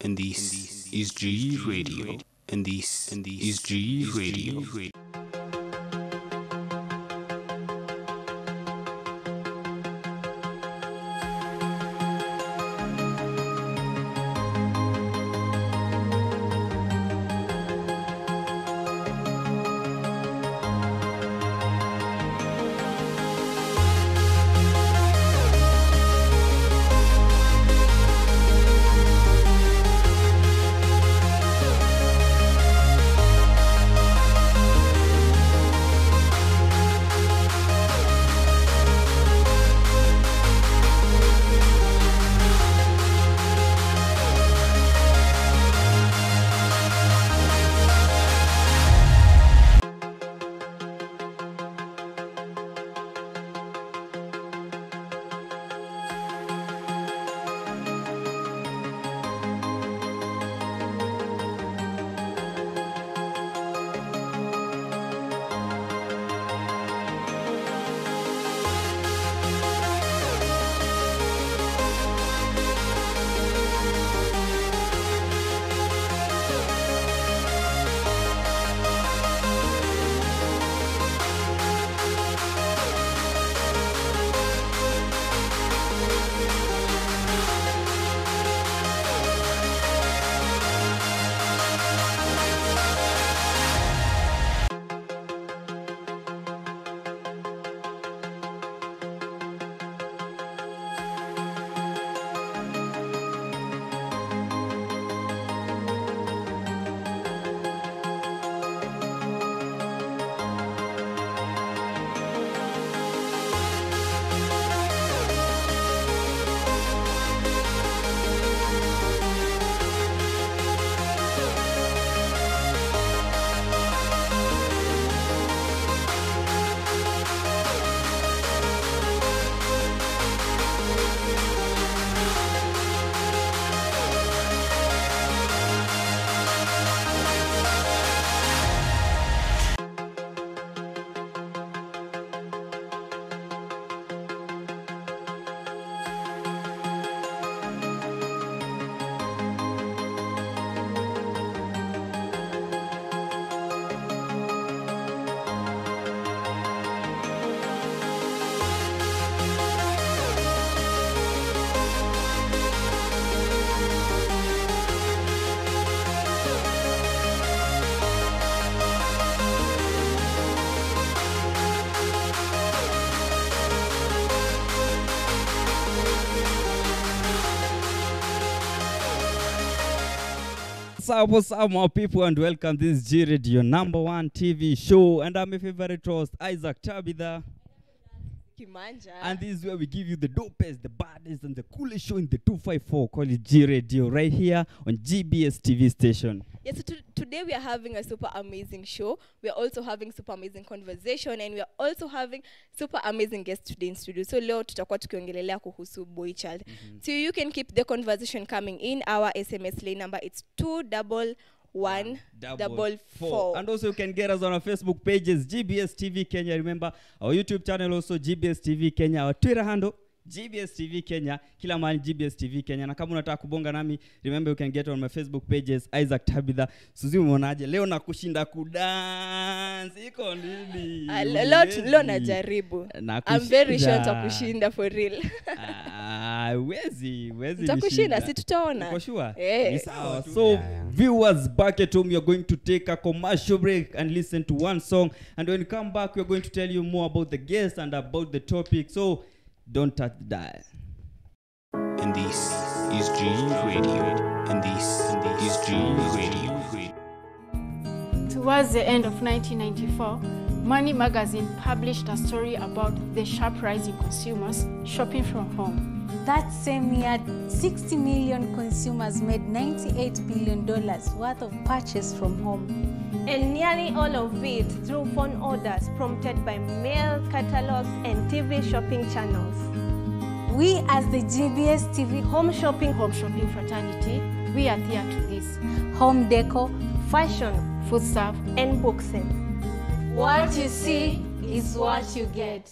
and this is G Radio, and this is G Radio. What's up, what's up, my people, and welcome. This is G Radio, number one TV show, and I'm your favorite host, Isaac Tabitha. Kimanja. And this is where we give you the dopest, the baddest, and the coolest show in the 254 called it G Radio, right here on GBS TV station. yes, so to- today we are having a super amazing show. We are also having super amazing conversation and we are also having super amazing guests today in studio. So leo tutakuwa tukiongelelea kuhusu boy child. So you can keep the conversation coming in. Our SMS lane number it's two double one double four. And also, you can get us on our Facebook pages, GBS TV Kenya. Remember, our YouTube channel also, GBS TV Kenya. Our Twitter handle, GBS TV Kenya. Kila mahali GBS TV Kenya. Na kama unataka kubonga nami, remember you can get on my Facebook pages, Isaac Tabitha. Suzi umeonaje? Leo nakushinda kudance. Iko nini? Ah, le- leo tu- leo Huwezi. najaribu. Nakushinda. I'm very sure nitakushinda for real. Ah, wezi, wezi Nitakushinda, nishinda. si tutaona. Uko sure? Eh. Ni sawa. So, viewers back at home, you're going to take a commercial break and listen to one song. And when you come back, we're going to tell you more about the guest and about the topic. So, don't touch the dial. And this is G Radio, and this is G Radio. Towards the end of 1994, Money magazine published a story about the sharp rise in consumers shopping from home. That same year, 60 million consumers made $98 billion worth of purchase from home. and nearly all of it through phone orders prompted by mail catalogs and TV shopping channels. We, as the GBS TV Home shopping, Home shopping fraternity, we adhere to this. Home Deco, fashion, Food serve, and boxing. what you see is what you get.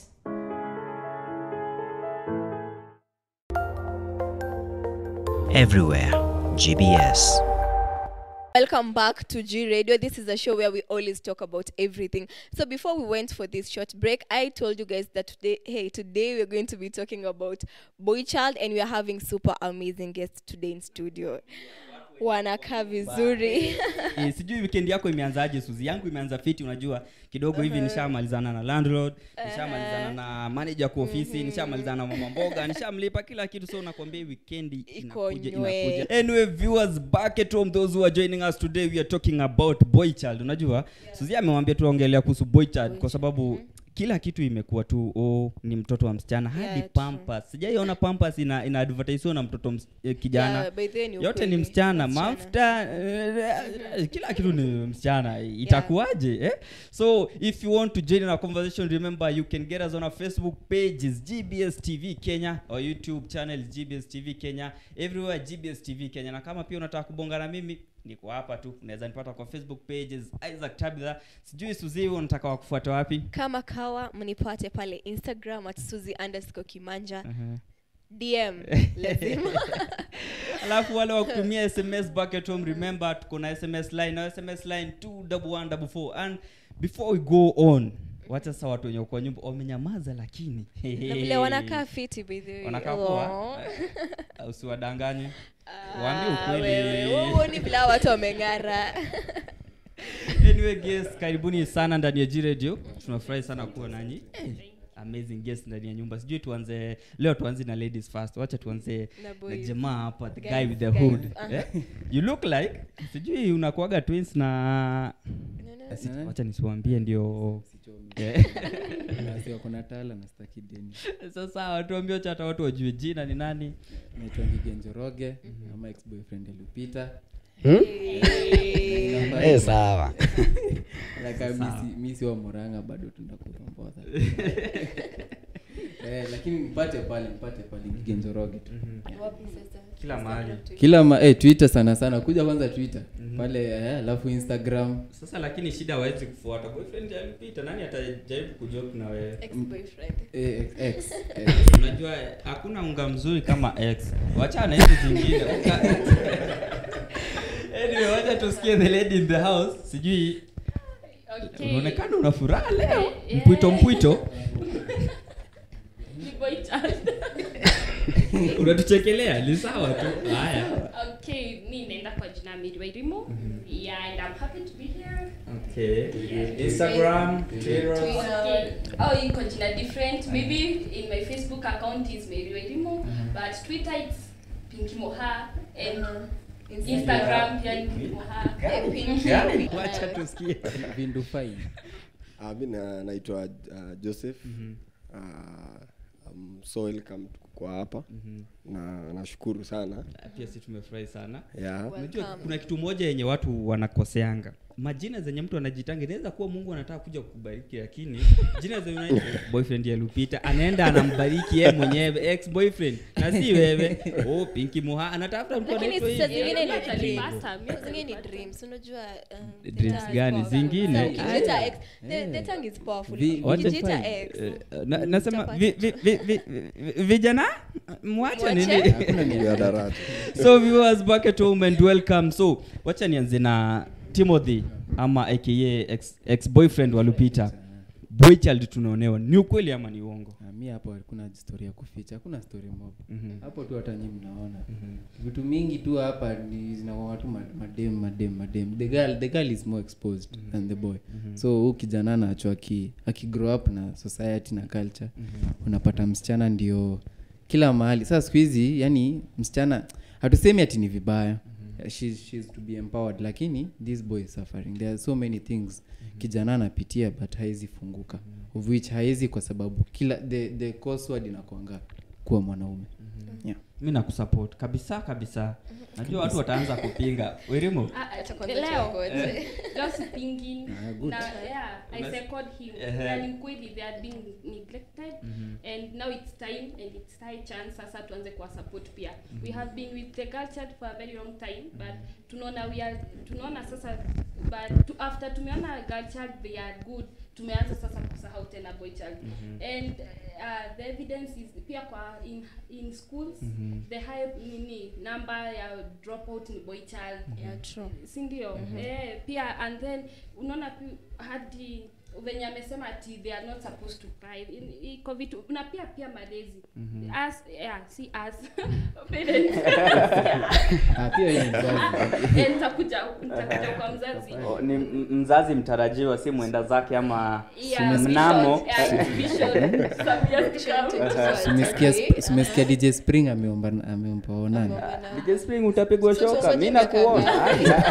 Everywhere GBS. Welcome back to G Radio. This is a show where we always talk about everything. So before we went for this short break, I told you guys that today, hey, today we're going to be talking about Boy Child, and we are having super amazing guests today in studio. Wanakaa vizuri. Eh, sijui weekend yako imeanzaje suzi yangu imeanza fiti unajua kidogo hivi nishamalizana na landlord nishamalizana na manager kwa ofisi nishamalizana na mama mboga nishamlipa kila kitu so nakwambia hii weekend inakuja nywe. inakuja anyway viewers back at home those who are joining us today we are talking about boy child unajua suzi amewambia tuongelea kuhusu boy child kwa sababu kila kitu imekuwa tu oh, ni mtoto wa msichana hadi Yeah, true. pampas sijaiona pampas ina, ina advertisiwa na mtoto ms, eh, kijana Yeah, by the way ni yote ukweli. ni msichana Msichana. mafuta eh, kila kitu ni msichana itakuwaje eh? so if you want to join in our conversation remember you can get us on our facebook page is gbs tv kenya or youtube channel is gbs tv kenya everywhere gbs tv kenya na kama pia unataka kubonga na mimi niko hapa tu unaweza nipata kwa facebook pages isaac tabitha sijui suzi unataka wakufuata wapi Kama kawa mnipate pale Instagram at Suzy underscore Kimanja. uh-huh. DM lazima. alafu wale wa kutumia sms back at home remember tuko na sms line na sms line 21144 and before we go on wacha sasa watu wenye kwa nyumba wamenyamaza lakini Na vile wanakaa fiti by the way. wanakaa Oh. poa Eh, usiwadanganye waambie Ah, ukweli wewe, wewe huoni vile hawa watu wameng'ara. anyway guys karibuni sana ndani ya G radio tunafurahi sana kuwa nanyi amazing guest ndani ya nyumba sijui tuanze leo tuanze na ladies first wacha tuanze Na na boys. jamaa hapa the guy Guys, with the guys, hood uh-huh. eh? you look like sijui unakuaga twins na Asi- Eh? wacha nisiwambie ndio Sichomi. Eh. Nasi wako na tala na staki deni sasa watuambie wacha hata watu wajue jina ni nani naitwa Ngigenjoroge ama ex boyfriend alipita Eh, sawa Like, misi- misi wa moranga bado tunakurombodha eh, lakini mpate pale mpate pale Ngigenjoroge tu Wapi sasa? Kila mahali. kila ma, eh, twitter sana sana kuja kwanza twitter pale eh, alafu instagram sasa lakini shida hawezi kufuata boyfriend alipita nani atajaribu kujoke na wewe Ex-boyfriend. eh, ex, ex, ex. unajua hakuna unga mzuri kama x wachana hizi zingine Unga- anyway wacha tusikie the lady in the house sijui Okay. unaonekana una furaha leo Eh, mpwito mpwito Ni boy child. unatuchekelea ni sawa tu haya okay, mi naenda kwa jina Mary Wairimu. Yeah, and I'm happy to be here. okay instagram twitter Okay. Oh, iko jina different. Maybe in my Facebook account is Mary Wairimu, but Twitter it's Pinky Moha and Instagram pia ni Pinky Moha. Gani? wacha tusikie vindu fine Uh, mi na- naitwa uh, joseph uh, um, so welcome kwa hapa na nashukuru sana pia si tumefurahi sana yeah. unajua Welcome. kuna kitu moja yenye watu wanakoseanga majina zenye mtu anajitanga inaweza kuwa mungu anataka kuja kukubariki lakini jina zenye unaitwa boyfriend yalupita anaenda anambariki yeye mwenyewe ex boyfriend na si wewe oh pinki muha anatafuta mtu Lakini anaitwa sasa hivi. zingine ni Yeah, dream. Pasta, mi Zingine ni dreams. Unajua um, Dreams data- gani? Sasa Zingine? ukijiita Aya. ex, the- the tongue is powerful. Vi- Ukijiita Wacha- ex, Eh, na- nasema utapata- vi- vi- vi- vi- vi- vijana mwache Mwache? nini hakuna nia miadarati so viewers back at home and welcome so wacha nianze na timothy ama aka ex, ex boyfriend wa lupita boychild tunaonewa ni ukweli ama ni uongo Ah, mi hapo hakuna story ya kuficha hakuna story mob Mhm. hapo tu hata nyi mnaona vitu mingi tu hapa ni zinakuwa tu ma- madem madem madem the girl, the girl is more exposed than the boy so huu kijana anacho aki, aki grow up na society na culture unapata msichana ndio kila mahali sasa siku hizi yani msichana hatusemi ati ni vibaya she's, she's to be empowered lakini this boy is suffering there are so many things kijana anapitia but haezi funguka of which haezi kwa sababu kila the, the coursework inakwanga kuwa mwanaume yeah. mi nakusupport kabisa kabisa najua watu wataanza kupinga wirimu Ah, ah, Acha kwanza leo tuongoje. leo sipingi Ah, good. na yeah i Unas- second him Ehe. na ni kweli they are being neglected and now it's time and it's high chance sasa tuanze kuwa support pia we have been with the girl child for a very long time but tunaona we are tunaona sasa but to, after tumeona girl child they are good tumeanza sasa kusahau tena boy child and uh, the evidence is pia kwa in, in schools the high nini number ya dropout ni boy child Yeah, true. si ndio eh, pia and then unaona pi- hadi venye amesema ati they are not supposed to cry In- iko vitu na pia pia malezi as yeah, si as parents Ah, pia wewe ni mzazi. Eh, nitakuja nitakuja kwa mzazi O, ni m- mzazi mtarajiwa si mwenda zake ama Yeah, mnamo vision, yeah, vision. Some years to come. Simesikia- simesikia dj spring ameomba ameomba onana DJ Spring utapigwa shoka mi nakuona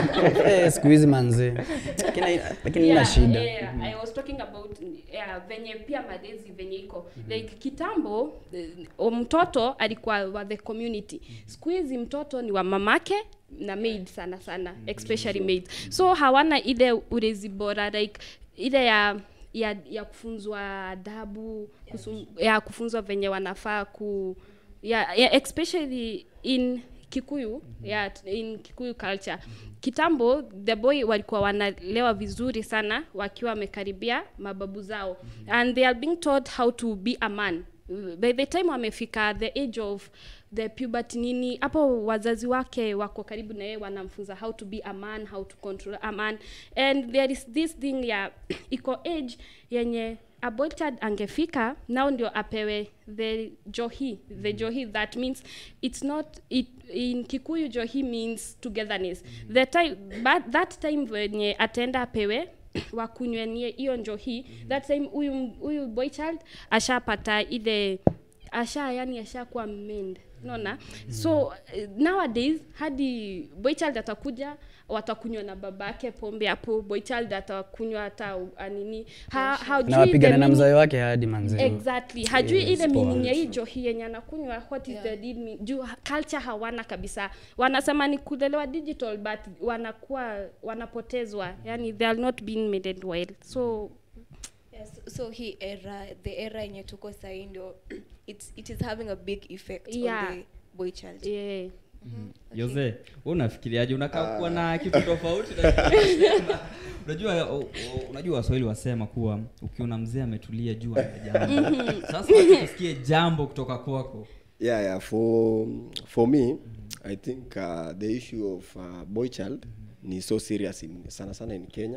Eh, siku hizi manze lakini lakini ina Yeah, shida yeah, I was talking about yeah, venye pia malezi venye iko like kitambo eh, mtoto alikuwa wa the community siku hizi mtoto ni wa mamake na maid sana sana especially maid so hawana ile ulezi bora like ile ya ya, ya kufunzwa adabu kusum, ya kufunzwa venye wanafaa ku ya, ya especially in kikuyu yeah, in kikuyu culture kitambo the boy walikuwa wanalewa vizuri sana wakiwa wamekaribia mababu zao and they are being taught how to be a man by the time wamefika the age of the puberty nini hapo wazazi wake wako karibu na yeye wanamfunza how to be a man how to control a man and there is this thing ya iko age yenye a boy child angefika nao ndio apewe the johi the johi that means it's not it, in kikuyu johi means togetherness the time but that time venye ataenda apewe wakunywenie hiyo njohi that time huyu huyu boy child ashapata ile asha yani ashakuwa mend unaona so eh, nowadays hadi boy child atakuja watakunywa na babake pombe hapo boy child atakunywa hata uh, nini ha, hajui na wapigana the na meaning- mzae wake hadi manze exactly hajui Yes, ile poa. meaning ya hii johi yenye anakunywa what is the deal mean? juu ha- culture hawana kabisa wanasema ni kulelewa digital but wanakuwa wanapotezwa yani they are not being made well so Yes, so hii era the era yenye tuko sahii ndio it's, it is having a big effect Yeah. on the boy child yeah Jose, wewe unafikiriaje? Unakaa kuwa na kitu tofauti na kinachosema. Unajua o- o- unajua Waswahili wasema kuwa ukiona mzee ametulia jua ana jambo. Sasa wacha tusikie jambo kutoka kwako. yeah yeah for for me i think uh, the issue of uh, boy child ni so serious in, sana sana in kenya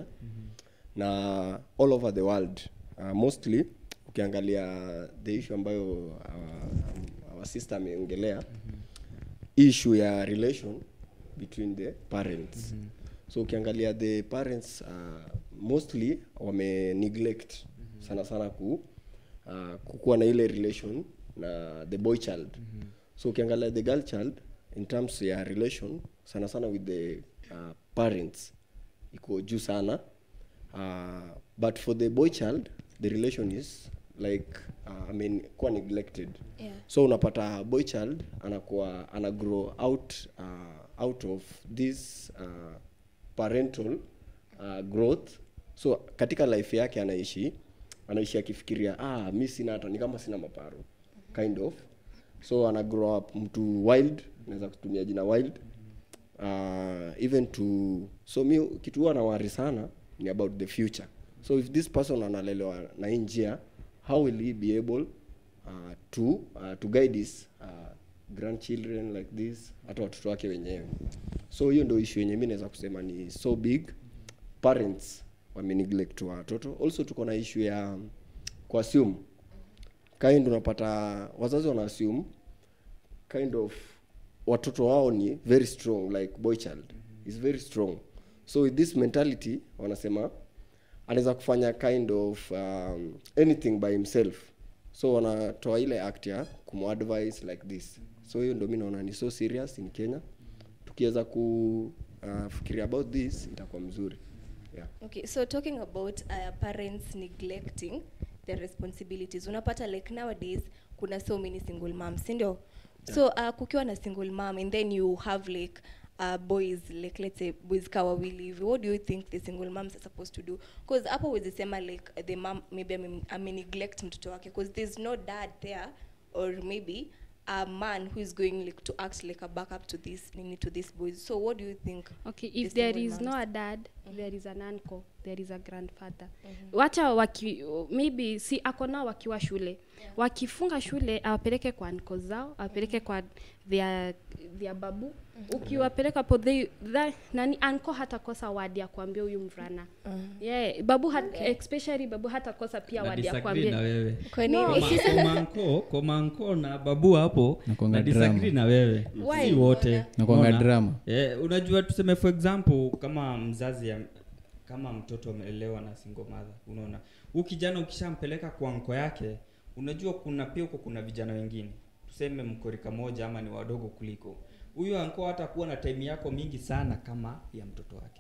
na all over the world uh, mostly ukiangalia the issue ambayo uh, our sister ameongelea issue ya relation between the parents so ukiangalia the parents uh, mostly wame neglect sana sana ku uh, kukuwa na ile relation na the boy child so ukiangalia the girl child in terms ya relation sana sana with the uh, parents iko juu sana uh, but for the boy child the relation is like uh, I mean, kuwa neglected Yeah. so unapata boy child anakuwa ana grow out uh, out of this uh, parental uh, growth so katika life yake anaishi anaishi akifikiria ah mi sina hata ni kama sina maparo kind of so ana grow up mtu wild naweza kutumia jina wild uh, even to so mi kitu huwa nawari sana ni about the future so if this person analelewa na hii njia how will he be able uh, to uh, to guide his uh, grandchildren like this hata watoto wake wenyewe so hiyo ndio issue yenye mi naweza kusema ni so big parents wameneglect watoto also tuko na issue ya kuassume kind unapata wazazi wana assume kind of watoto wao ni very strong like boy child is very strong so with this mentality wanasema anaweza kufanya kind of um, anything by himself so wanatoa ile act ya kumadvise like this so hiyo ndio mi naona ni so serious in kenya tukiweza kufikiria uh, about this itakuwa mzuri yeah. okay so talking about uh, parents neglecting their responsibilities unapata like nowadays kuna so many single moms sindio so uh, kukiwa na single mom and then you have like uh, boys like let's say boys ka wawili hivi what do you think the single moms are supposed to do because hapo huwezi sema like the mom maybe ame- ame neglect mtoto wake because there's no dad there or maybe a man who is going like to act like a backup to this nini to these boys so what do you think okay the if there single is no moms? a dad there is an uncle there is a grandfather wacha waki maybe si ako nao wakiwa shule wakifunga shule awapeleke kwa nko zao awapeleke kwa their, their babu ukiwapeleka po they, that, nani anko hatakosa wadi ya kuambia huyu mvulana yeah, babu hat, especially babu hatakosa pia Na wadi ya disagree na kuambia wewe Kwa No, nini? Koma- komanko komanko na babu hapo Nakuanga na disagree drama. na wewe Why? si wote Nakuanga Unaona? drama. eh, unajua tuseme for example kama mzazi ya, kama mtoto amelelewa na single mother unaona huu kijana ukishampeleka kwa nko yake unajua kuna pia huko kuna vijana wengine tuseme mkorika moja ama ni wadogo kuliko huyu anko hatakuwa na time yako mingi sana kama ya mtoto wake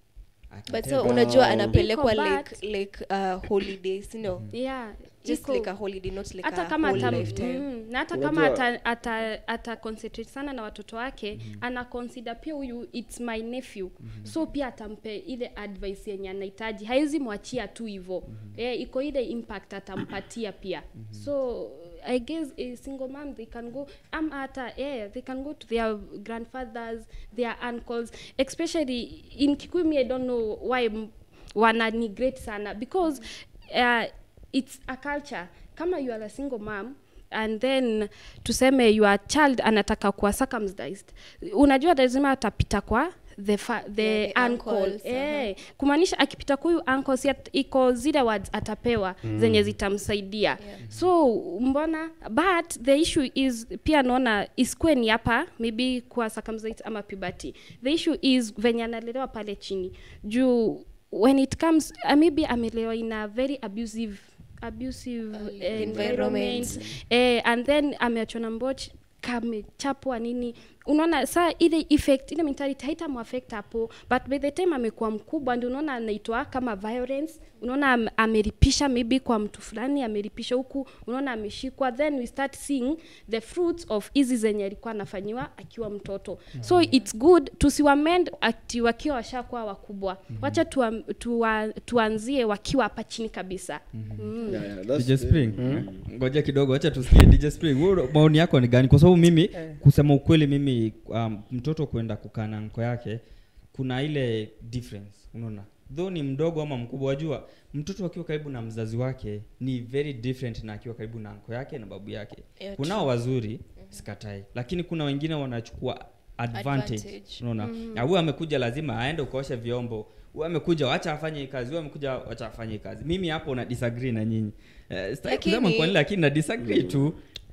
but so Akitenda- unajua anapelekwa Iko like like uh, holiday sindo yeah just iko- like a holiday not like hata a kama whole ata, lifetime mm, na hata kama Unajua- ata, ata, ata concentrate sana na watoto wake mm-hmm. ana consider pia huyu its my nephew mm-hmm. so pia atampe ile advice yenye anahitaji haizi mwachia tu hivo mm-hmm. eh, iko ile impact atampatia pia mm-hmm. so i guess a single mom they can go am hata eh, they can go to their grandfathers their uncles especially in kikuyu me i don't know why m- wana neglect sana because uh, it's a culture kama you are a single mom and then tuseme your child anataka kuwa circumcised unajua lazima atapita kwa the, fa, the, Yeah, the uncle uncles, eh, kumaanisha akipita kwa huyu uncle si at, iko zile words atapewa mm. zenye zitamsaidia yeah. so mbona but the issue is pia naona iskue ni hapa maybe kwa circumcised ama puberty the issue is venye analelewa pale chini juu when it comes uh, maybe amelelewa in a very abusive abusive uh, environment environment. eh, and then ameachwa na mboch kamechapwa nini unaona saa ile effect ile mentality haitamuaffect hapo but by the time amekuwa mkubwa ndio unaona anaitwa kama violence unaona am, ameripisha maybe kwa mtu fulani ameripisha huku unaona ameshikwa then we start seeing the fruits of hizi zenye alikuwa anafanyiwa akiwa mtoto mm-hmm. so it's good tusiwamend ati wakiwa washakuwa wakubwa mm-hmm. wacha tuwa, tuwa, tuanzie wakiwa hapa chini kabisa mm-hmm. mm. Yeah, yeah, that's DJ the- Spring ngoja kidogo acha tusikie DJ Spring wewe maoni yako ni gani kwa sababu mimi kusema ukweli mimi um, mtoto kwenda kukaa na nko yake kuna ile difference unaona though ni mdogo ama mkubwa wajua mtoto akiwa karibu na mzazi wake ni very different na akiwa karibu na nko yake na babu yake Yeah, kunao wazuri sikatai lakini kuna wengine wanachukua advantage, Advantage. unaona mm. huyu amekuja lazima aende ukaoshe vyombo huyu amekuja wacha afanye hii kazi huyu amekuja wacha afanye hii kazi mimi hapo na disagree na nyinyi eh, sitaki Lakini- kusema kwa nini lakini na disagree tu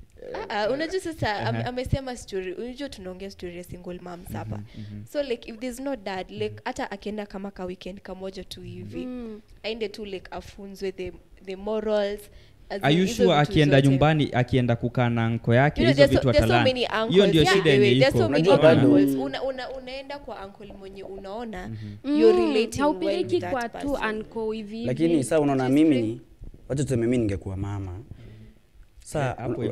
Ah, unajua sasa ame- Aha. amesema story unajua tunaongea story ya single moms hapa so like if there's no dad like hata akienda kama ka weekend kamoja tu hivi Mm. aende tu like afunzwe the, the morals as in Are you hizo sure vitu akienda zote. nyumbani akienda kukaa na nko yake You know, hizo there's so, vitu there's so atalana many uncles. hiyo ndio Yeah, shida by the way, yenye there's iko so many Unajua bado- uncles. Una, una, unaenda kwa uncle mwenye unaona you're Mm, relating well haupeleki with that kwa tu person. anko hivi hivi. lakini saa unaona Just mimi pray. ni wacha tuseme mi ningekuwa mama saa Eh, hapo hivyo.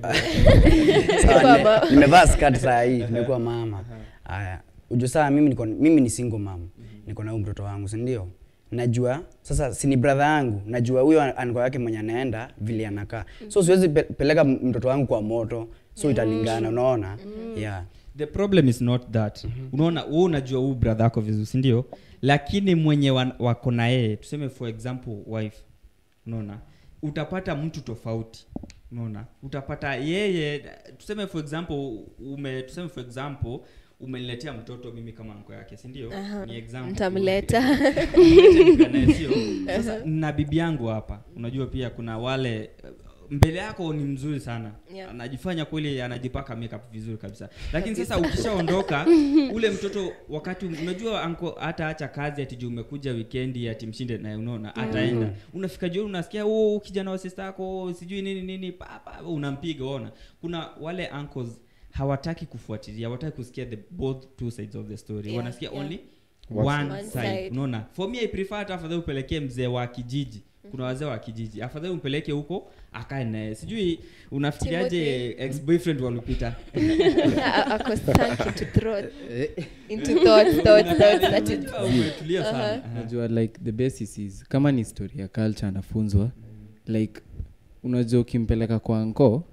Sawa, nime- nimevaa skirt saa hii nimekuwa mama haya ujue saa mimi niko mimi ni single mom niko na huyu mtoto wangu si ndio najua sasa si ni brother yangu najua huyo anko yake mwenye anaenda vile anakaa so siwezi pe- peleka m- mtoto wangu kwa moto so italingana unaona yeah the problem is not that unaona wewe unajua huu brother yako vizuri si ndio lakini mwenye wan- wako na yeye tuseme for example wife unaona utapata mtu tofauti unaona utapata yeye tuseme for example ume tuseme for example umeniletea mtoto mimi kama nko yake si ndio Aha, ni example tu. mtamleta. Umlete nikanae, sio sasa na bibi yangu hapa unajua pia kuna wale mbele yako ni mzuri sana Yeah. anajifanya kweli anajipaka makeup vizuri kabisa lakini sasa ukishaondoka ule mtoto wakati unajua anko hata acha kazi ati juu umekuja weekendi ati mshinde naye unaona ataenda unafika jioni unasikia oh kijana wa sister yako sijui nini nini papa unampiga unaona kuna wale uncles hawataki kufuatilia hawataki kusikia the both two sides of the story Yeah, wanasikia yeah. only One one, One side. side. unaona for me i prefer hata afadhali upelekee mzee wa kijiji kuna wazee wa kijiji afadhali umpeleke huko akae naye sijui unafikiriaje ex boyfriend walupita Yeah, a- ako sunk into thought- into thoughts, thoughts, thoughts that it- Unajua umetulia sana Aha. unajua like the basis is kama ni story ya culture anafunzwa like unajua ukimpeleka kwa nko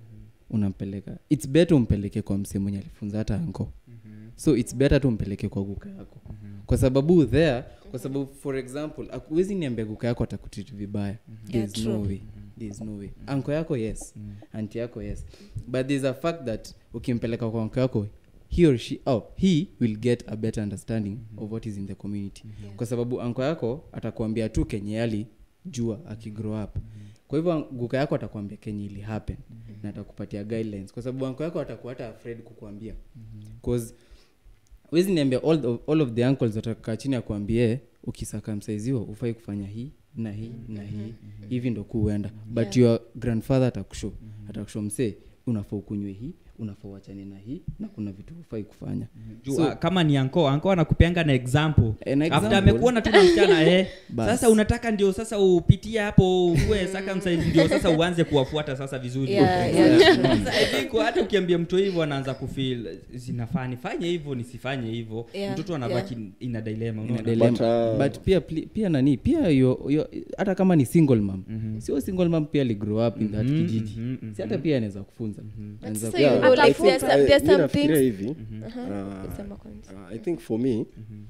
unampeleka its better umpeleke kwa msee mwenye alifunza hata anko so its better tu umpeleke kwa guka yako kwa sababu there kwa sababu for example huwezi niambia guka yako atakutreat vibaya Yeah, there's no true. way there's no way anko yako yes anti yako yes but there's a fact that ukimpeleka kwa anko yako he or she oh, he will get a better understanding of what is in the community kwa sababu anko yako atakuambia tu kenye ali jua akigrow up kwa hivyo guka yako atakuambia kenye ili happen na atakupatia guidelines kwa sababu anko yako atakuwa hata afraid kukuambia cause wezi niambia all of, all of the uncles watakaa chini akuambie ukisakamsaiziwa ufai kufanya hii na hii na hii hivi ndo kuenda but your grandfather atakusho atakusho msee unafaa ukunywe hii unafaa uachane na hii na kuna vitu ufai kufanya Juu, So- ah, kama ni anko anko anakupeanga na example Eh, na after example. amekuona tu na msichana eh, Bas. sasa unataka ndio sasa upitie hapo uwe circumcised ndio sasa uanze kuwafuata sasa vizuri Yeah, yeah. Sasa I think hata ukiambia mtu hivyo anaanza kufeel zinafaa nifanye hivyo nisifanye hivyo Yeah, mtoto anabaki ina dilema Ina unaona? dilemma. But, uh, but pia pli- pia nani pia yo, yo, hata kama ni single mam sio single mam pia aligrow up in that Mhm, kijiji mhm, mhm. si hata pia anaweza kufunza But Anaweza sasa ku- you know, I like think- there's some- I- there's mi some nafikiria things- hivi Aha, uh, sema kwanza. uh, i think for me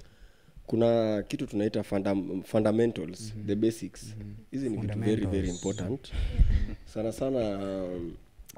kuna kitu tunaita fundam, fundamentals the basics hizi ni vitu very very important sana sana um,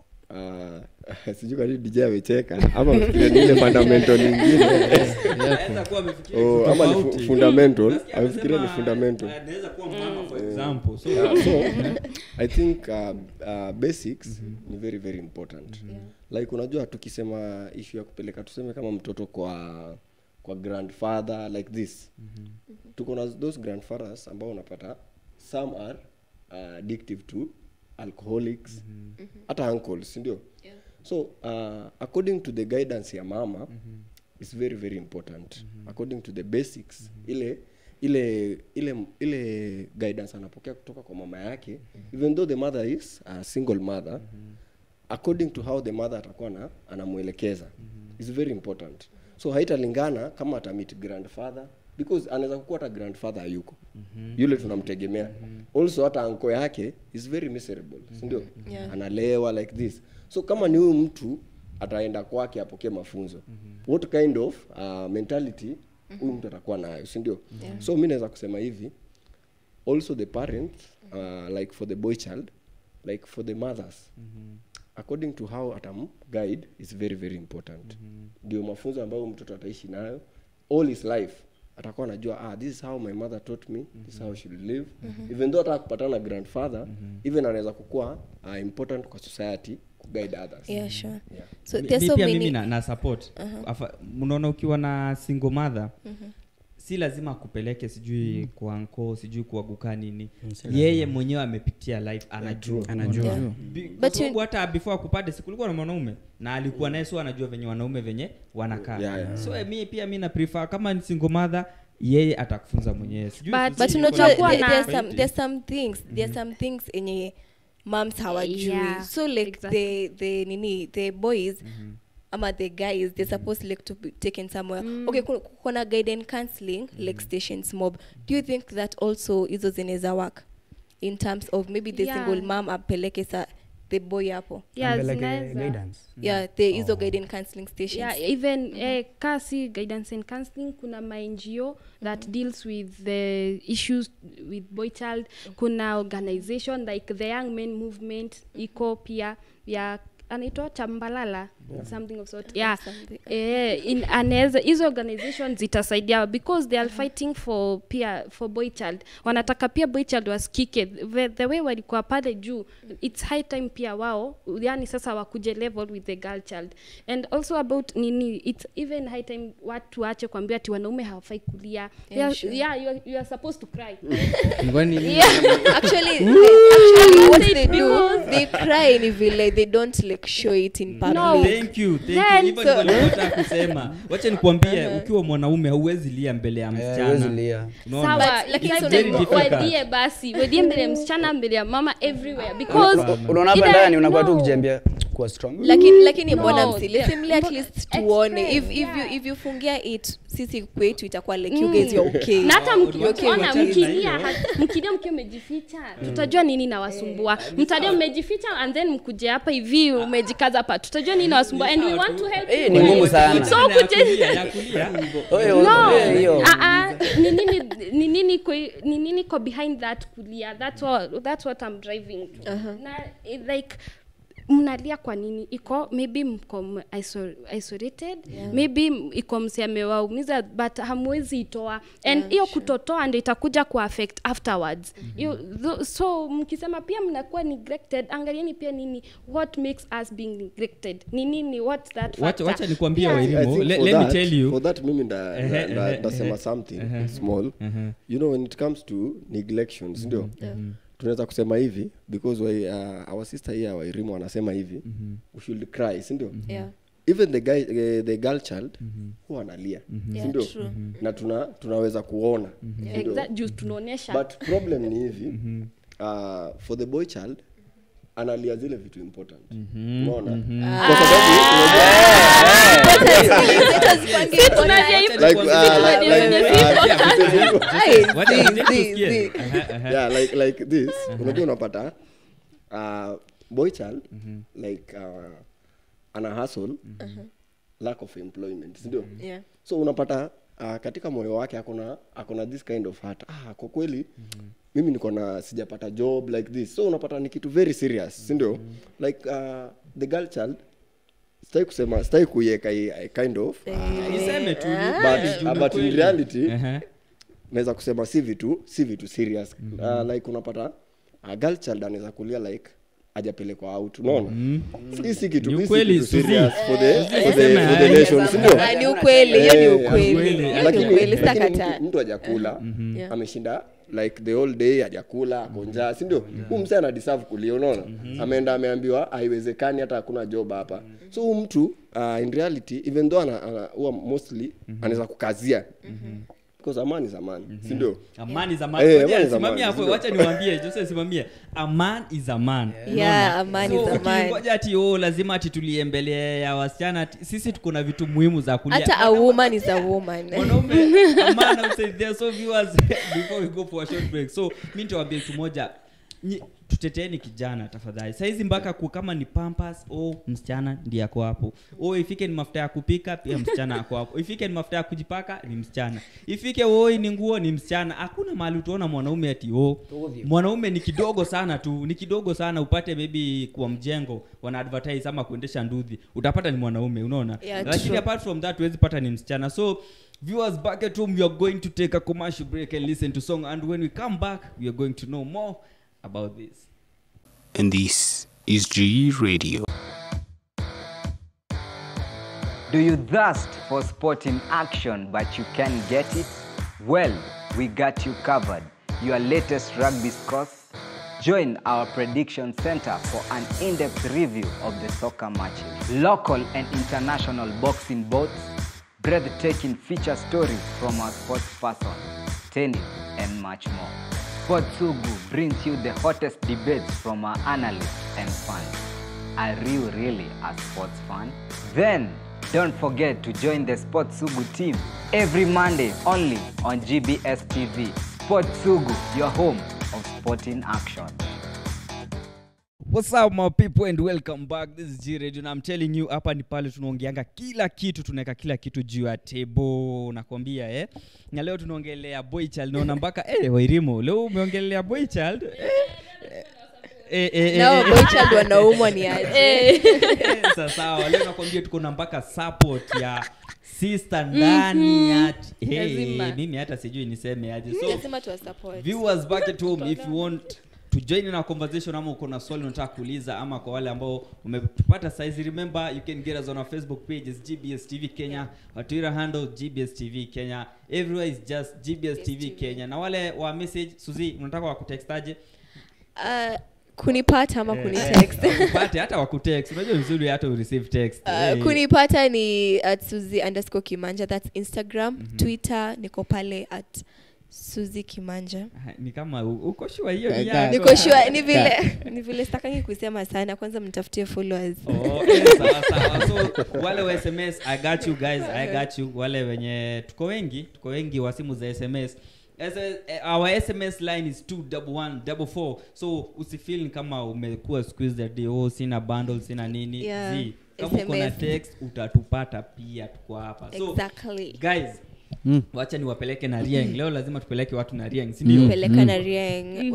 uh, sijui kani dj amecheka ama mfikiria ni ile fundamental nyingine Anaweza kuwa amefikiria Oh, kitu ama ni fu- tofauti. fundamental, Nasikia amefikiria ni amesema, fundamental. eh, anaweza kuwa mama for example so Yeah, so i think uh, uh, basics ni very very important like unajua tukisema issue ya kupeleka tuseme kama mtoto kwa kwa grandfather like this tuko na those grandfathers ambao unapata some are uh, addictive to alcoholics hata uncles sindio so uh, according to the guidance ya mama is very very important according to the basics ile ile ile ile guidance anapokea kutoka kwa mama yake even though the mother is a single mother according to how the mother atakuwa na anamwelekeza is very important so haitalingana kama atamit grandfather because anaweza kukuwa hata grandfather hayuko yule tunamtegemea also hata anko yake is very miserable sindio Yeah. analewa like this so kama ni huyu mtu ataenda kwake apokee mafunzo what kind of uh, mentality huyu mtu atakuwa nayo sindio so mi naweza kusema hivi also the parents uh, like for the boy child like for the mothers according to how atam guide is very very important ndio mafunzo ambayo mtoto ataishi nayo all his life atakuwa anajua ah, this is how my mother taught me this is how she will live even though ataka kupatana na grandfather even anaweza kukuwa uh, important kwa society kuguide others Yeah, sure. Yeah. So Mi- there's mi so pia many- mimi na, na support Afa- mnaona ukiwa na single mother si lazima akupeleke sijui kwa anko sijui kuaguka nini yeye mwenyewe amepitia life anajua anajua Yeah. Bi- kwa But you- sababu hata before akupate sikulikuwa na mwanaume na alikuwa naye so anajua venye wanaume venye wanakaa Yeah, yeah. so eh, mi pia mi na prefer kama ni single mother yeye atakufunza mwenyewe sijui But- sisi but niko unajua na- Kunakuwa there- na- there's some tofauti. there's some things there's some things enye moms hawajui Yeah, so like exactly. the the nini the boys ama the guys they're supposed like to be taken somewhere okay ku- kuna guide and counseling like stations mob do you think that also hizo zinaweza work in terms of maybe the Yeah. single mom apeleke sa the boy hapo Yeah, Ampeleke zinaweza. guidance yeah the hizo guide and counseling stations yeah even eh, kasi guidance and counseling kuna ma ngo that deals with the issues with boy child kuna organization like the young men movement iko pia ya anaitwa chambalala something of sort yeah Something. eh, in anaweza hizo organizations zitasaidia because they are fighting for pia for boy child wanataka pia boy child wasikike the, the way walikuwa pale juu it's high time pia wao yani sasa wakuje level with the girl child and also about nini it's even high time watu waache kuambia ati wanaume hawafai kulia yeah, sure. yeah you, are, you are supposed to cry Kwani- actually, they, actually what Say they do because- they cry in vile they don't like show it in public No. thank you thank you Then- hivyo so- ndivyo nilitaka kusema wacha nikwambie ukiwa mwanaume hauwezi lia mbele ya huwezi msichana lia. Unaona? sawa But- lakini It's so very like difficult. wadie basi wadie mbele ya msichana mbele ya mama everywhere because unaona hapa ile- ndani unakuwa tu no. ukijiambia kuwa strong lakini lakini No, mbona the- msilisimli at mbo- least tuone if, explain, if, you, yeah. if you fungia it sisi kwetu itakuwa like you guys you're okay na hata okay, mkiona wachana na mkilia hiyo. ha- mkilia mkiwa mmejificha tutajua nini nawasumbua mtajua mmejificha and then mkuje hapa hivi umejikaza hapa tutajua nini nawasumbua and we want to help Eh, you ni guys. ngumu sana. so Ya kuje kulia, ya kulia. Oyo, no oyo, hiyo. Ah, ah, ni nini ni nini ko ni nini ko behind that kulia that's what that's what i'm driving to na eh, like mnalia kwa nini iko maybe mko m- iso- isolated yeah. maybe m- iko msi amewaumiza but hamwezi itoa and hiyo yeah, kutotoa ndio itakuja kuaffect afterwards mm-hmm. you, so mkisema pia mnakuwa neglected angalieni pia nini what makes us being neglected ni nini what's that Wacha- factor? wacha nikwambie Pia- Wairimu. I think Le- for let me that- tell you. for that mimi nda- Ehe, nda- nda- ehe, ndasema ehe. something Ehe. small Ehe. you know when it comes to neglections ndio tunaweza kusema hivi because we, uh, our sister here wairimu anasema hivi we should cry sindio yeah even the guy uh, the girl child huwa analia Yeah, sindio true. na tuna tunaweza kuona sindio? Exact- juu tunaonyesha but problem ni hivi uh, for the boy child analia zile vitu important unaona kwa sababu tunalia hivi like, uh, like, like, uh, Hey, Wacha zi, wacha zi, tusikie. zi. Aha, aha. yeah like like this unajua unapata uh, boy child like uh, ana hustle lack of employment sindio Yeah. so unapata uh, katika moyo wake akona akona this kind of heart ah, kwa kweli mimi niko na sijapata job like this so unapata ni kitu very serious sindio like uh, the girl child sitaki kusema sitaki kuiweka hii, eh, kind of Iseme tu, ni but, juu uh, ni but in kweli. reality Ehe. naweza kusema si vitu si vitu serious uh, like unapata uh, girl child anaweza kulia like ajapelekwa out unaona hii si kitu Ni hii si ukweli, kitu Suzy. serious for the for the, Sema for the haya. nation si ndio Ah, ni ukweli hiyo ni Eh, ukweli ukweli. hiyo ni lakini ukweli lakini sitakataa mtu- mtu hajakula Yeah. ameshinda like the whole day hajakula ako njaa si ndio huu msee ana deserve kulia unaona ameenda ameambiwa haiwezekani hata hakuna job hapa so huu mtu uh, in reality even though ana, ana, huwa mostly anaweza kukazia because amani is amani si ndio amani za Eh, man. Ngoja, amani za simamia man, hapo sindio? wacha niwaambie jose simamie a man is a man Yeah, Unaona? a man So, is a man. ukingoja ati oh, lazima ati tulie mbele ya wasichana ati- sisi tuko na vitu muhimu za kulia hata a woman is a woman mwanaume a man I would say there so viewers before we go for a short break so mi nitawambia kitu moja Nyi- tuteteeni kijana tafadhali saizi mpaka ku kama ni pampas o msichana ndiye ako hapo o ifike ni mafuta ya kupika pia msichana ako hapo ifike ni mafuta ya kujipaka ni msichana ifike oi ni nguo ni msichana hakuna mahali utaona mwanaume ati o mwanaume ni kidogo sana tu ni kidogo sana upate maybe kwa mjengo wana advertise ama kuendesha ndudhi utapata ni mwanaume unaona Yeah, lakini true. apart from that huwezi pata ni msichana so viewers back at home we are going to take a commercial break and listen to song and when we come back we are going to know more about this And this is G Radio. Do you thirst for sport in action but you can't get it? Well, we got you covered. Your latest rugby scores? Join our prediction center for an in depth review of the soccer matches. Local and international boxing bouts, breathtaking feature stories from our sports person, tennis, and much more. Sportsugu brings you the hottest debates from our analysts and fans. Are you really a sports fan? Then don't forget to join the Sports Sugu team every Monday only on GBS TV. Sports Sugu, your home of sporting action. What's up my people and welcome back. This is G Radio and I'm telling you hapa ni pale tunaongeanga kila kitu, tunaweka kila kitu juu ya table nakwambia eh. Na leo tunaongelea boy child naona mpaka eh Wairimu, leo umeongelea boy child. Eh, eh, eh, eh, nao eh, boychild wanaumwa ni aje eh, sasa sawa, leo nakwambia tuko na mpaka support ya sister ndani ya hey, Lazima. mimi hata sijui niseme aje. So lazima tuwasupport viewers back at home if you want to join in our conversation ama uko na swali unataka kuuliza ama kwa wale ambao umetupata saizi remember you can get us on our facebook page is gbs tv kenya our twitter handle gbs tv kenya everywhere is just gbs tv kenya na wale wa message suzi unataka wakutextaje uh, kunipata ama kunitext upate hata wakutext unajua vizuri hata ureceive text Uh, Eh, kunipata ni at suzi underscore kimanja thats instagram twitter niko pale at suzi kimanja Ah, ni kama u- uko shua hiyo ni Ka- yako. niko sure ni vile ni vile sitakangi kusema sana kwanza mtafutie followers Oh, eh, sawa, sawa. so wale wa sms i got you guys i got you wale wenye tuko wengi tuko wengi wa simu za sms As a, eh, our sms line is 21144 so usifeel kama umekuwa squeezed day oh sina bundle sina nini Yeah, Zii, kama uko na SMS. text utatupata pia tuko hapa so exactly guys Mm. wacha niwapeleke na rieng leo lazima tupeleke watu na rieng sindio peleka na rieng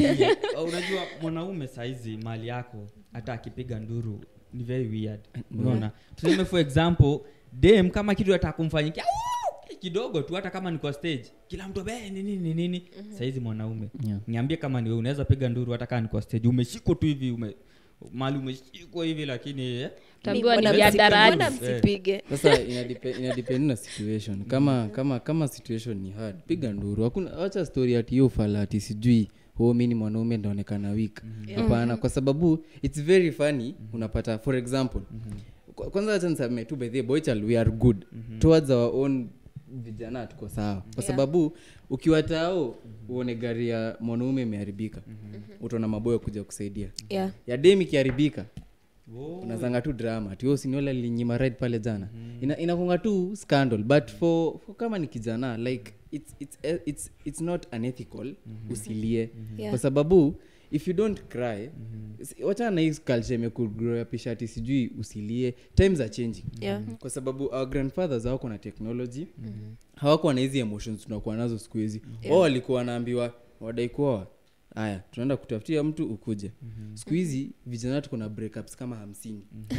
Uh, unajua mwanaume saizi mali yako hata akipiga nduru ni very weird unaona tuseme for example dem kama kitu hata kumfanyikia "Au!" kidogo tu hata kama ni kwa stage kila mtu be ni nini ni nini saizi mwanaume Yeah. niambie kama ni wewe unaweza piga nduru hata kama ni kwa stage umeshikwa tu hivi ume mali umeshikwa hivi lakini eh, Utaambiwa ni Mbona vya msipige- darani. mbona msipige sasa inadepe- inadepend na situation kama kama kama situation ni hard piga nduru hakuna wacha story ati hiyo fala ati sijui ho mi ni mwanaume ndaonekana weak hapana kwa sababu its very funny unapata for example Kwa- kwanza wacha niseme tu by the way, boy child we are good towards our own vijana tuko sawa kwa sababu ukiwa tao uone gari ya mwanaume imeharibika utaona maboyo kuja kusaidia yeah ya dem ikiharibika unazanga tu drama ati "Oh, siniola linyima ride pale jana Ina, inakunga tu scandal but for, for kama ni kijana like it's, it's, eh, it's, it's not unethical usilie Yeah. kwa sababu if you don't cry si- wachana na hii culture imekugroapisha ati sijui usilie times are changing Yeah. kwa sababu our grandfathers hawako na technology hawakuwa na hizi emotions tunakuwa nazo siku hizi wao walikuwa wanaambiwa wadai kuoa haya tunaenda kutafutia mtu ukuje siku hizi vijana tuko na breakups kama hamsini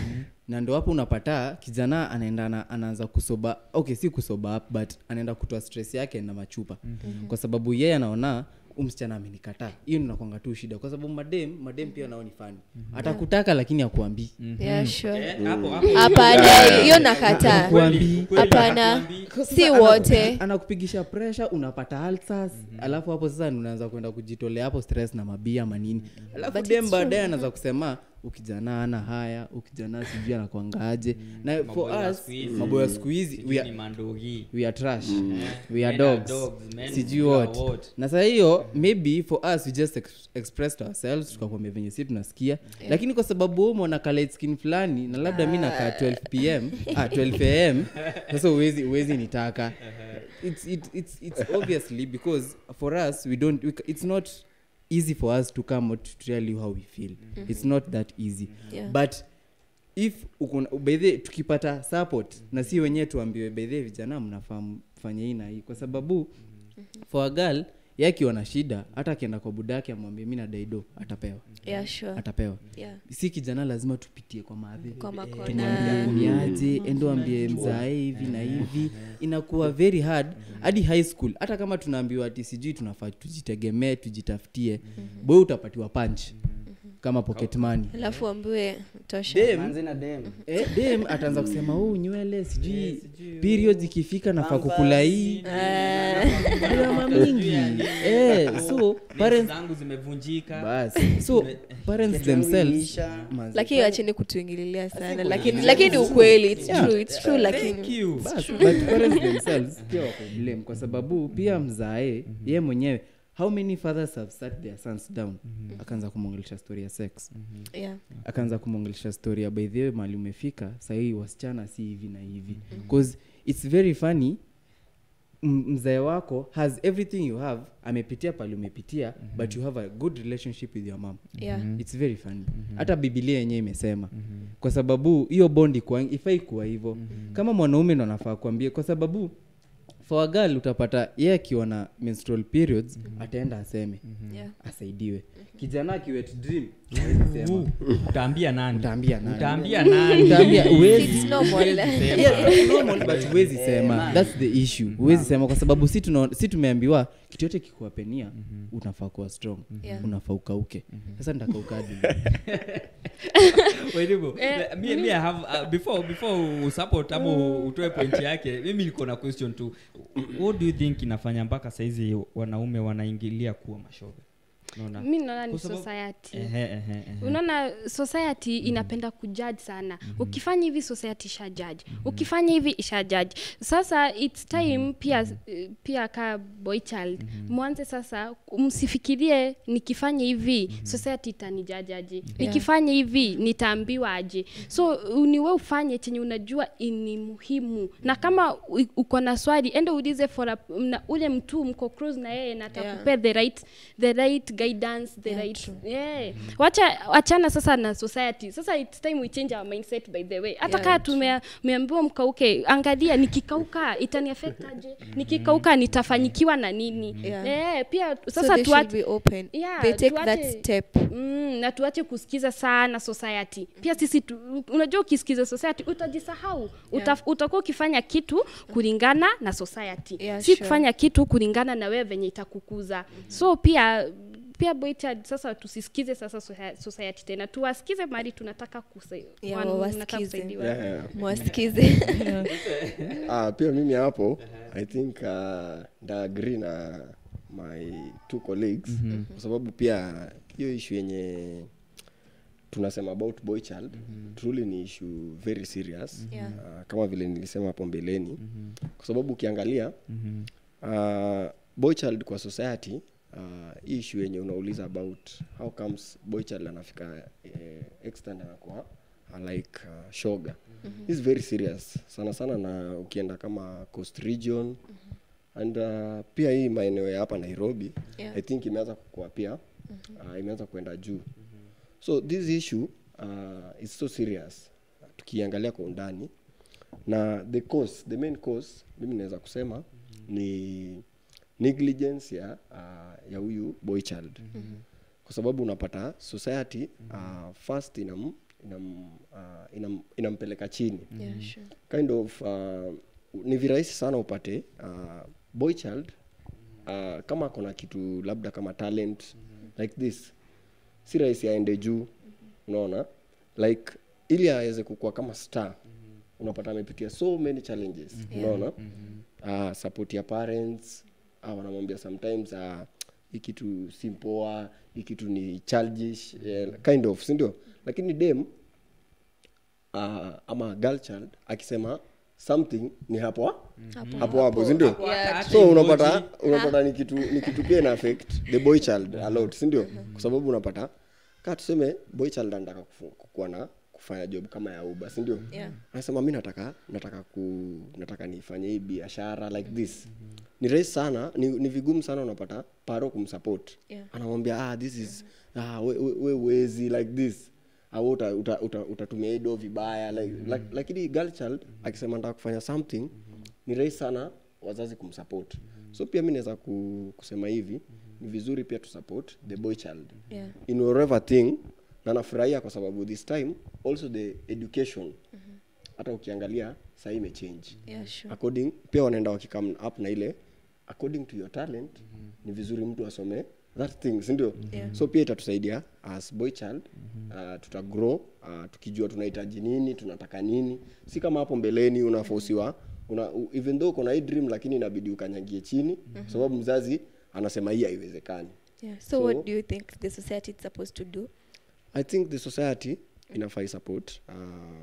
na ndo hapo unapata kijana anaenda ana- anaanza kusoba okay si kusoba up but anaenda kutoa stress yake na machupa kwa sababu yeye anaona "Huyu msichana amenikataa hiyo nakwanga tu shida kwa sababu madem madem pia nao ni fani atakutaka lakini akuambii yeah sure eh, hapo hapo hapana hiyo nakataa Kuambii. Kweli, hapana hatuambii. si wote anakupigisha pressure unapata alsas alafu hapo sasa ndio unaanza kwenda kujitolea hapo stress na mabia manini alafu But dem it's baadaye anaanza kusema ukijana ana haya ukijana sijui anakwangaje na Maboyo wa for us siku hizi. maboyo ya siku hizi Sijui we ni are- mandogi we are trash we Men are are dogs dogs, men sijui you are what what. na saa hiyo maybe for us we just ex expressed ourselves tukakwambia venye si tunasikia lakini kwa sababu wewe umeona ka light skin fulani na labda mi nakaa 12 pm ah, 12 am sasa uwezi uwezi nitaka it's, it, it's, it's obviously because for us we don't we, ca- it's not easy for us to come out to tell you how we feel it's not that easy Yeah. but if ukuna- by the tukipata support na si wenyewe tuambiwe bedhe vijana mnafaa mfanye hii na hii kwa sababu for a girl ye akiwa na shida hata akienda kwa budake amwambie mi na daido atapewa yeah sure atapewa yeah si kijana lazima tupitie kwa madhe kwa makona kenyaambiaje endo ambie mzae hivi na hivi inakuwa very hard hadi high school hata kama tunaambiwa ati sijui tunafaa tujitegemee tujitafutie boy utapatiwa punch kama pocket money alafu ambiwe tosha dem manzi na dem eh, dem ataanza kusema huu nywele sijui periods ikifika nafaa kukula hii drama mingi eh, so parents zangu zimevunjika bas so parents themselves manze, lakini wacheni kutuingililia sana lakini lakini ukweli it's true it's true thank lakini you bas, but parents themselves pia wako blame kwa sababu pia mzae ye mwenyewe how many fathers have sat their sons down akaanza kumwongelesha story ya sex yeah akaanza kumwongelesha story ya by the way mali umefika sahii wasichana si hivi na hivi bcause its very funny m- mzae wako has everything you have amepitia pale umepitia but you have a good relationship with your mom yeah its very funny hata bibilia yenyewe imesema kwa sababu hiyo bondi ifai kuwa hivyo kama mwanaume ndo anafaa kuambia kwa sababu for a girl utapata ye akiwa na menstrual periods ataenda aseme yeah asaidiwe kijana akiwet dream hawezi sema. utaambia nani utaambia nani utaambia nani utaambia uwezi it's normal Yeah, normal, but huwezi sema thats the issue huwezi sema kwa sababu si, tuna, si tumeambiwa kitu yote kikuwapenia unafaa kuwa strong Yeah. unafaa ukauke sasa nitakaukaji Wedigo, mi, mi I have, uh, before before usupport ama utoe point yake mimi niko na question tu what do you think inafanya mpaka saizi wanaume wanaingilia kuwa mashoga Unaona? mi naona ni Kwa sababu- society Ehe, ehe, ehe. unaona society inapenda kujudge sana ukifanya hivi society isha judge ukifanya hivi isha judge sasa its time pia pia ka boy child mwanze sasa msifikirie nikifanya hivi society itanijaji aje nikifanya hivi nitaambiwa aje so niwe ufanye chenye unajua ni muhimu na kama u- uko na swali ende ulize for a, na ule mtu mko close na yeye na atakupea the right the right guidance the Yeah, right true. yeah. wacha wachana sasa na society sasa it's time we change our mindset by the way hata Yeah, kaa tumeambiwa mkauke angalia nikikauka itani affect aje nikikauka nitafanyikiwa na nini Yeah. yeah, pia so sasa they should tuache be open Yeah, they take that tuache- step mm, na tuache kusikiza sana society pia sisi tu, unajua ukisikiza society utajisahau Uta, utakuwa ukifanya kitu kulingana na society Yeah, si sure. kufanya kitu kulingana na wewe venye itakukuza so pia pia boychad sasa tusisikize sasa socia- society tena tuwasikize mali tunataka kusai- Yeah, wan- wawasikize. tunataka kusaidiwa Yeah, yeah. mwasikize Ah, pia mimi hapo i think uh, nda agree na my two colleagues kwa sababu pia hiyo issue yenye tunasema about boy child truly ni issue very serious Yeah. uh, kama vile nilisema hapo mbeleni kwa sababu ukiangalia uh, boy child kwa society uh, hii issue yenye unauliza about how comes boy child anafika eh, extent anakuwa uh, like uh, shoga mm-hmm. is very serious sana sana na ukienda kama coast region mm-hmm. and uh, pia hii maeneo ya hapa nairobi Yeah. i think imeanza kukua pia mm-hmm. uh, imeanza kwenda juu mm-hmm. so this issue uh, is so serious tukiangalia kwa undani na the cause the main cause mimi naweza kusema mm-hmm. ni negligence ya uh, ya huyu boy child mm-hmm. kwa sababu unapata society uh, first inam, inam, uh, inam, inampeleka chini yeah, sure. kind of uh, ni virahisi sana upate uh, boy child uh, kama akona kitu labda kama talent like this si rahisi aende juu unaona like ili aweze kukua kama star unapata amepitia so many challenges unaona uh, support ya parents uh, wanamwambia sometimes uh, hii kitu si mpoa hii kitu ni childish yeah, kind of sindio lakini dem uh, ama girl child akisema something ni hapo hapo hapo sindio Yeah, so unapata unapata ni kitu ni kitu pia ina affect the boy child a lot sindio kwa sababu unapata kaa tuseme boy child anataka kufu- kukuwa na kufanya job kama ya uba sindio Yeah. anasema mi nataka nataka ku nataka nifanye hii biashara like this ni rahisi sana ni, ni vigumu sana unapata paro kumsupport Yeah. anamwambia ah, this is ah, we, we, we wezi like this au uta, uta, uta, utatumia hii do vibaya like, like, lakini girl child akisema nataka kufanya something ni rahisi sana wazazi kumsupport so pia mi naweza ku, kusema hivi ni vizuri pia tusupport the boy child Yeah. in whatever thing na nafurahia kwa sababu this time also the education hata ukiangalia sahii imechange Yeah, sure. according pia wanaenda wakicome up na ile according to your talent ni vizuri mtu asome that thing sindio Yeah. so pia itatusaidia as boy child uh, tuta grow uh, tukijua tunahitaji nini tunataka nini si kama hapo mbeleni unafosiwa una, u- even though uko na hii dream lakini inabidi ukanyagie chini kwa sababu mzazi anasema hii haiwezekani Yeah. So, So- what do you think the society is supposed to do? i think the society inafai support uh,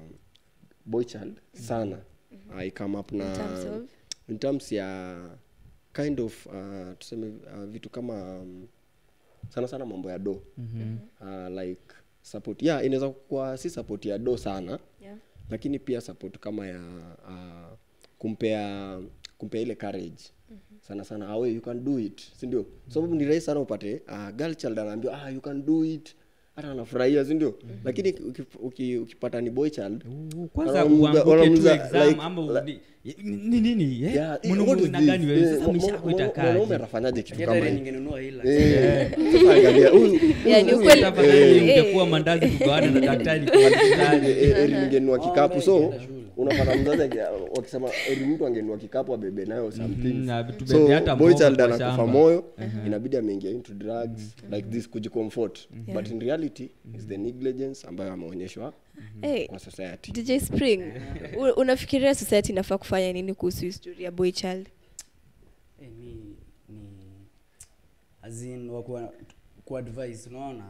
boy child sana uh, ikame up na In terms of? in terms ya kind of uh, tuseme uh, vitu kama um, sana sana mambo ya do uh, like support yeah inaweza kuwa si support ya do sana Yeah. lakini pia support kama ya uh, kumpea kumpea ile courage sana sana awe you can do it si ndio sababu ni rahisi sana upate uh, girl child anaambiwa ah, you can do it hata anafurahia si ndio lakini uki- uki- ukipata ni boy child kwanza wanamuuliza- uanguke tu wanamuuliza, exam like, ama like, uni- ni nini eh? yeah, Mwanaume what is una this? gani wewe? Eh, Sasa mwa- maisha mwa- yako mwa- itakaje? mwanaume atafanyaje kitu kama Hata hii ningenunua hila Eh, sasa angalia, huyu- Yeah, ni huyu- ukweli. Tafadhali Eh, ungekuwa mandazi kugawana na daktari kwa hospitali. Eh, eri ningenua kikapu so unapata mzazi aki- wakisema eri mtu angenua kikapu abebe nayo something na tubebe so hata boy mboga child kwa anakufa shamba. moyo inabidi ameingia into drugs like this kujicomfort but in reality is the negligence ambayo ameonyeshwa Hey, kwa society DJ Spring, u- unafikiria society inafaa kufanya nini kuhusu historia ya boy child? Eh, mi ni azin wakuwa kuadvise unaona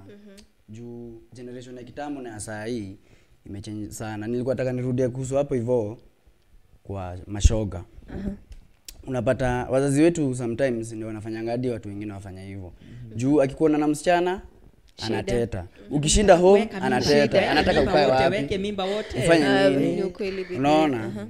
juu generation ya kitambo na ya saa hii imechange sana nilikuwa nataka nirudie kuhusu hapo hivyo kwa mashoga unapata wazazi wetu sometimes ndio wanafanyanga hadi watu wengine wafanya hivyo juu akikuona na msichana anateta ukishinda home Weka mimba. anateta Weka anataka mimba ukae wote, wapi weke mimba wote. ufanye Ah, nini ni ukweli bibi. unaona Aha.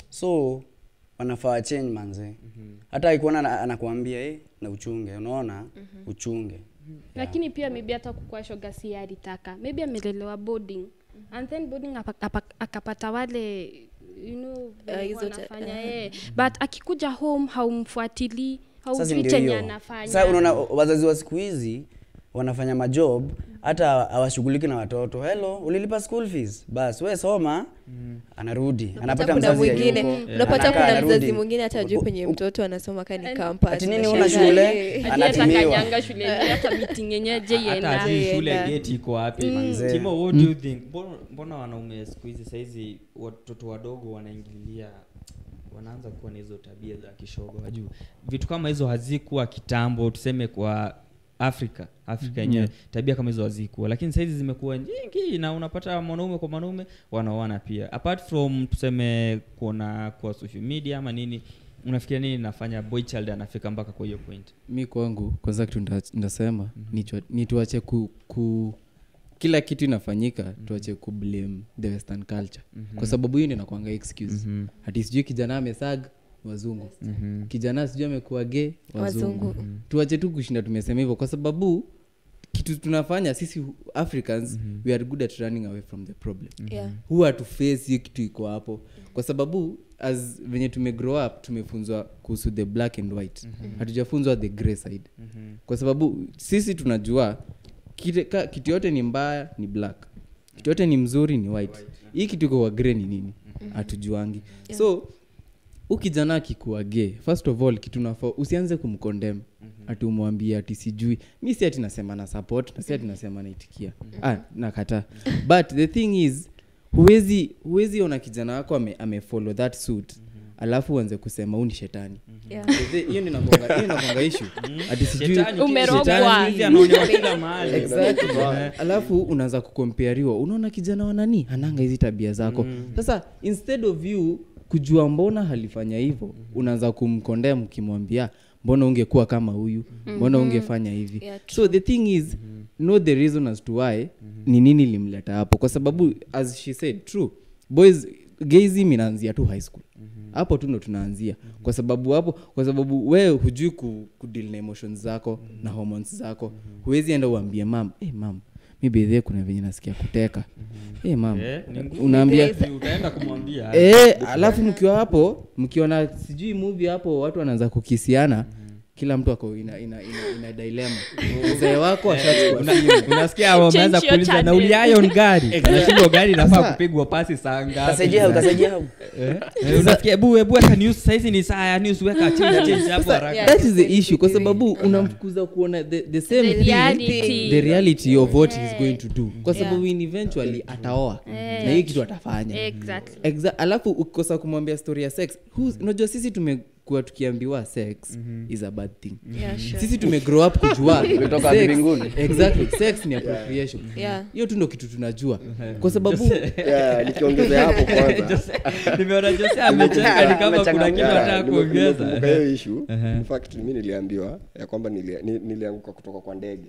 so wanafaa change manze hata akikuona ana- anakuambia eh, na uchunge unaona uchunge lakini pia maybe hata kukua shoga si yeye alitaka maybe amelelewa boarding and then boarding apa- apa- akapata wale you know venye hizo ta- wanafanya aha. yeye but akikuja home haumfuatilii sasa haujui ndio chenye hiyo anafanya sasa unaona wazazi wa siku hizi wanafanya majob hata hawashughuliki na watoto hello ulilipa school fees bas we soma anarudi anapata kuna mzazi mwingine hayuko, unapata anakaa, kuna anarudi. mzazi mwingine hata ajui penye mtoto anasoma kani campus Ati nini Unashangaa, huna shule? eh. Hadi hata anatumiwa. kanyanga shule yenyewe, hata meeting yenyewe je hata ienda ajui shule Enda. gate iko wapi Manze. timo what do you think mbona, mbona wanaume siku hizi sahizi watoto wadogo wanaingililia wanaanza kuwa na hizo tabia za kishogo wajuu vitu kama hizo hazikuwa kitambo tuseme kwa afrika afrika yenyewe tabia kama hizo hazikuwa lakini sahizi zimekuwa nyingi na unapata mwanaume kwa mwanaume wanaoana pia apart from tuseme kuona kwa social media ama nini unafikiria nini nafanya boy child anafika mpaka kwa hiyo point mi kwangu kwanza kitu nda- ndasema ni chwa- ni tuache ku, ku kila kitu inafanyika tuache ku blame the western culture kwa sababu hiyo ndio inakwanga excuse hati sijui kijana amesag wazungu kijana sijui amekuwa ge wazungu Wazungu. tuache tu kushinda tumesema hivyo kwa sababu kitu tunafanya sisi africans we are good at running away from the problem Yeah. huwa tuface hiyo kitu iko hapo kwa sababu as venye tumegrow up tumefunzwa kuhusu the black and white hatujafunzwa the grey side kwa sababu sisi tunajua kite- ka- kitu yote ni mbaya ni black kitu yote ni mzuri ni white hii kitu iko kwa grey ni nini hatujuangi so ukijana akikuwa gay first of all kitu nafaa usianze kumkondem ati umwambie ati sijui mi si ati nasema na support na si ati nasema naitikia ah, nakataa but the thing is huwezi huwezi ona kijana wako ame, amefollow that suit alafu uanze kusema huu ni shetani Yeah. So the- hiyo ndio inakuanga- hiyo inakuanga issue ati sijui Shetani, Umerogwa. shetani siku hizi anaonewa kila mahali exactly alafu unaanza kukompariwa unaona kijana wa nani ananga hizi tabia zako sasa instead of you kujua mbona halifanya hivyo unaanza kumkondem ukimwambia mbona ungekuwa kama huyu mbona ungefanya hivi Yeah, so the thing is know the reason as to why ni nini limleta hapo kwa sababu as she said true boys gayism inaanzia tu high school hapo tu ndo tunaanzia kwa sababu hapo kwa sababu wewe hujui ku, kudeal na emotions zako na hormones zako huwezi enda uambie mam hey, mam mi bedhie kuna venye nasikia kuteka hey, mam Eh, ni ngumu. unaambia utaenda kumwambia Eh, alafu mkiwa hapo mkiona sijui movie hapo watu wanaanza kukisiana kila mtu ako ina, ina, ina, ina dilema mzee wako ashachukua simu. unasikia wameanza Change your kuuliza channel. nauliayo ngari nashindwa gari inafaa kupigwa pasi saa ngapi kasaidia kasaidia Eh, eh, unasikia ebu ebu weka news saizi ni saa ya news weka change change hapo haraka that is the issue kwa sababu unamfukuza kuona the, the same The thing reality. the reality of what he's going to do kwa sababu in eventually ataoa na hiyo kitu atafanya exactly Exa- alafu ukikosa kumwambia story ya sex who's- unajua sisi tumekuwa tukiambiwa sex is a bad thing Yeah, sure. sisi tumegrow up kujua Umetoka sex- mbinguni. exactly sex ni appropriation Yeah. hiyo tu ndo kitu tunajua kwa sababu yeah, nikiongezea hapo kwanza nimeona jose amecheka ni kama kuna kitu Amechangamka. anataka Nime- kuongeza nimekumbuka hiyo issue in fact mi niliambiwa ya kwamba nilia- ni- nilianguka kutoka kwa ndege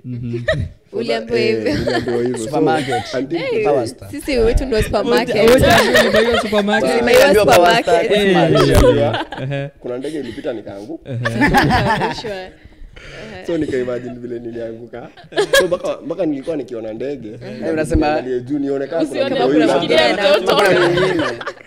So Uliambiwa that- eh, hivyo? niliambiwa hivyo. So, Supermarket. until- Power Star. sisi wetu ndo supermarket. supermarket supermarket Tulimeiwa Niliambiwa Power Star, supermarket. Quickmart. niliambiwa, kuna ndege ilipita nikaanguka Sure. so nikaimagine vile nilianguka so mpaka- mpaka nilikuwa nikiona ndege Eh, unasema- niangalie juu nione kama kuna Usione mtu kuna huyu mwingine labda- ana- Kuna mwingine.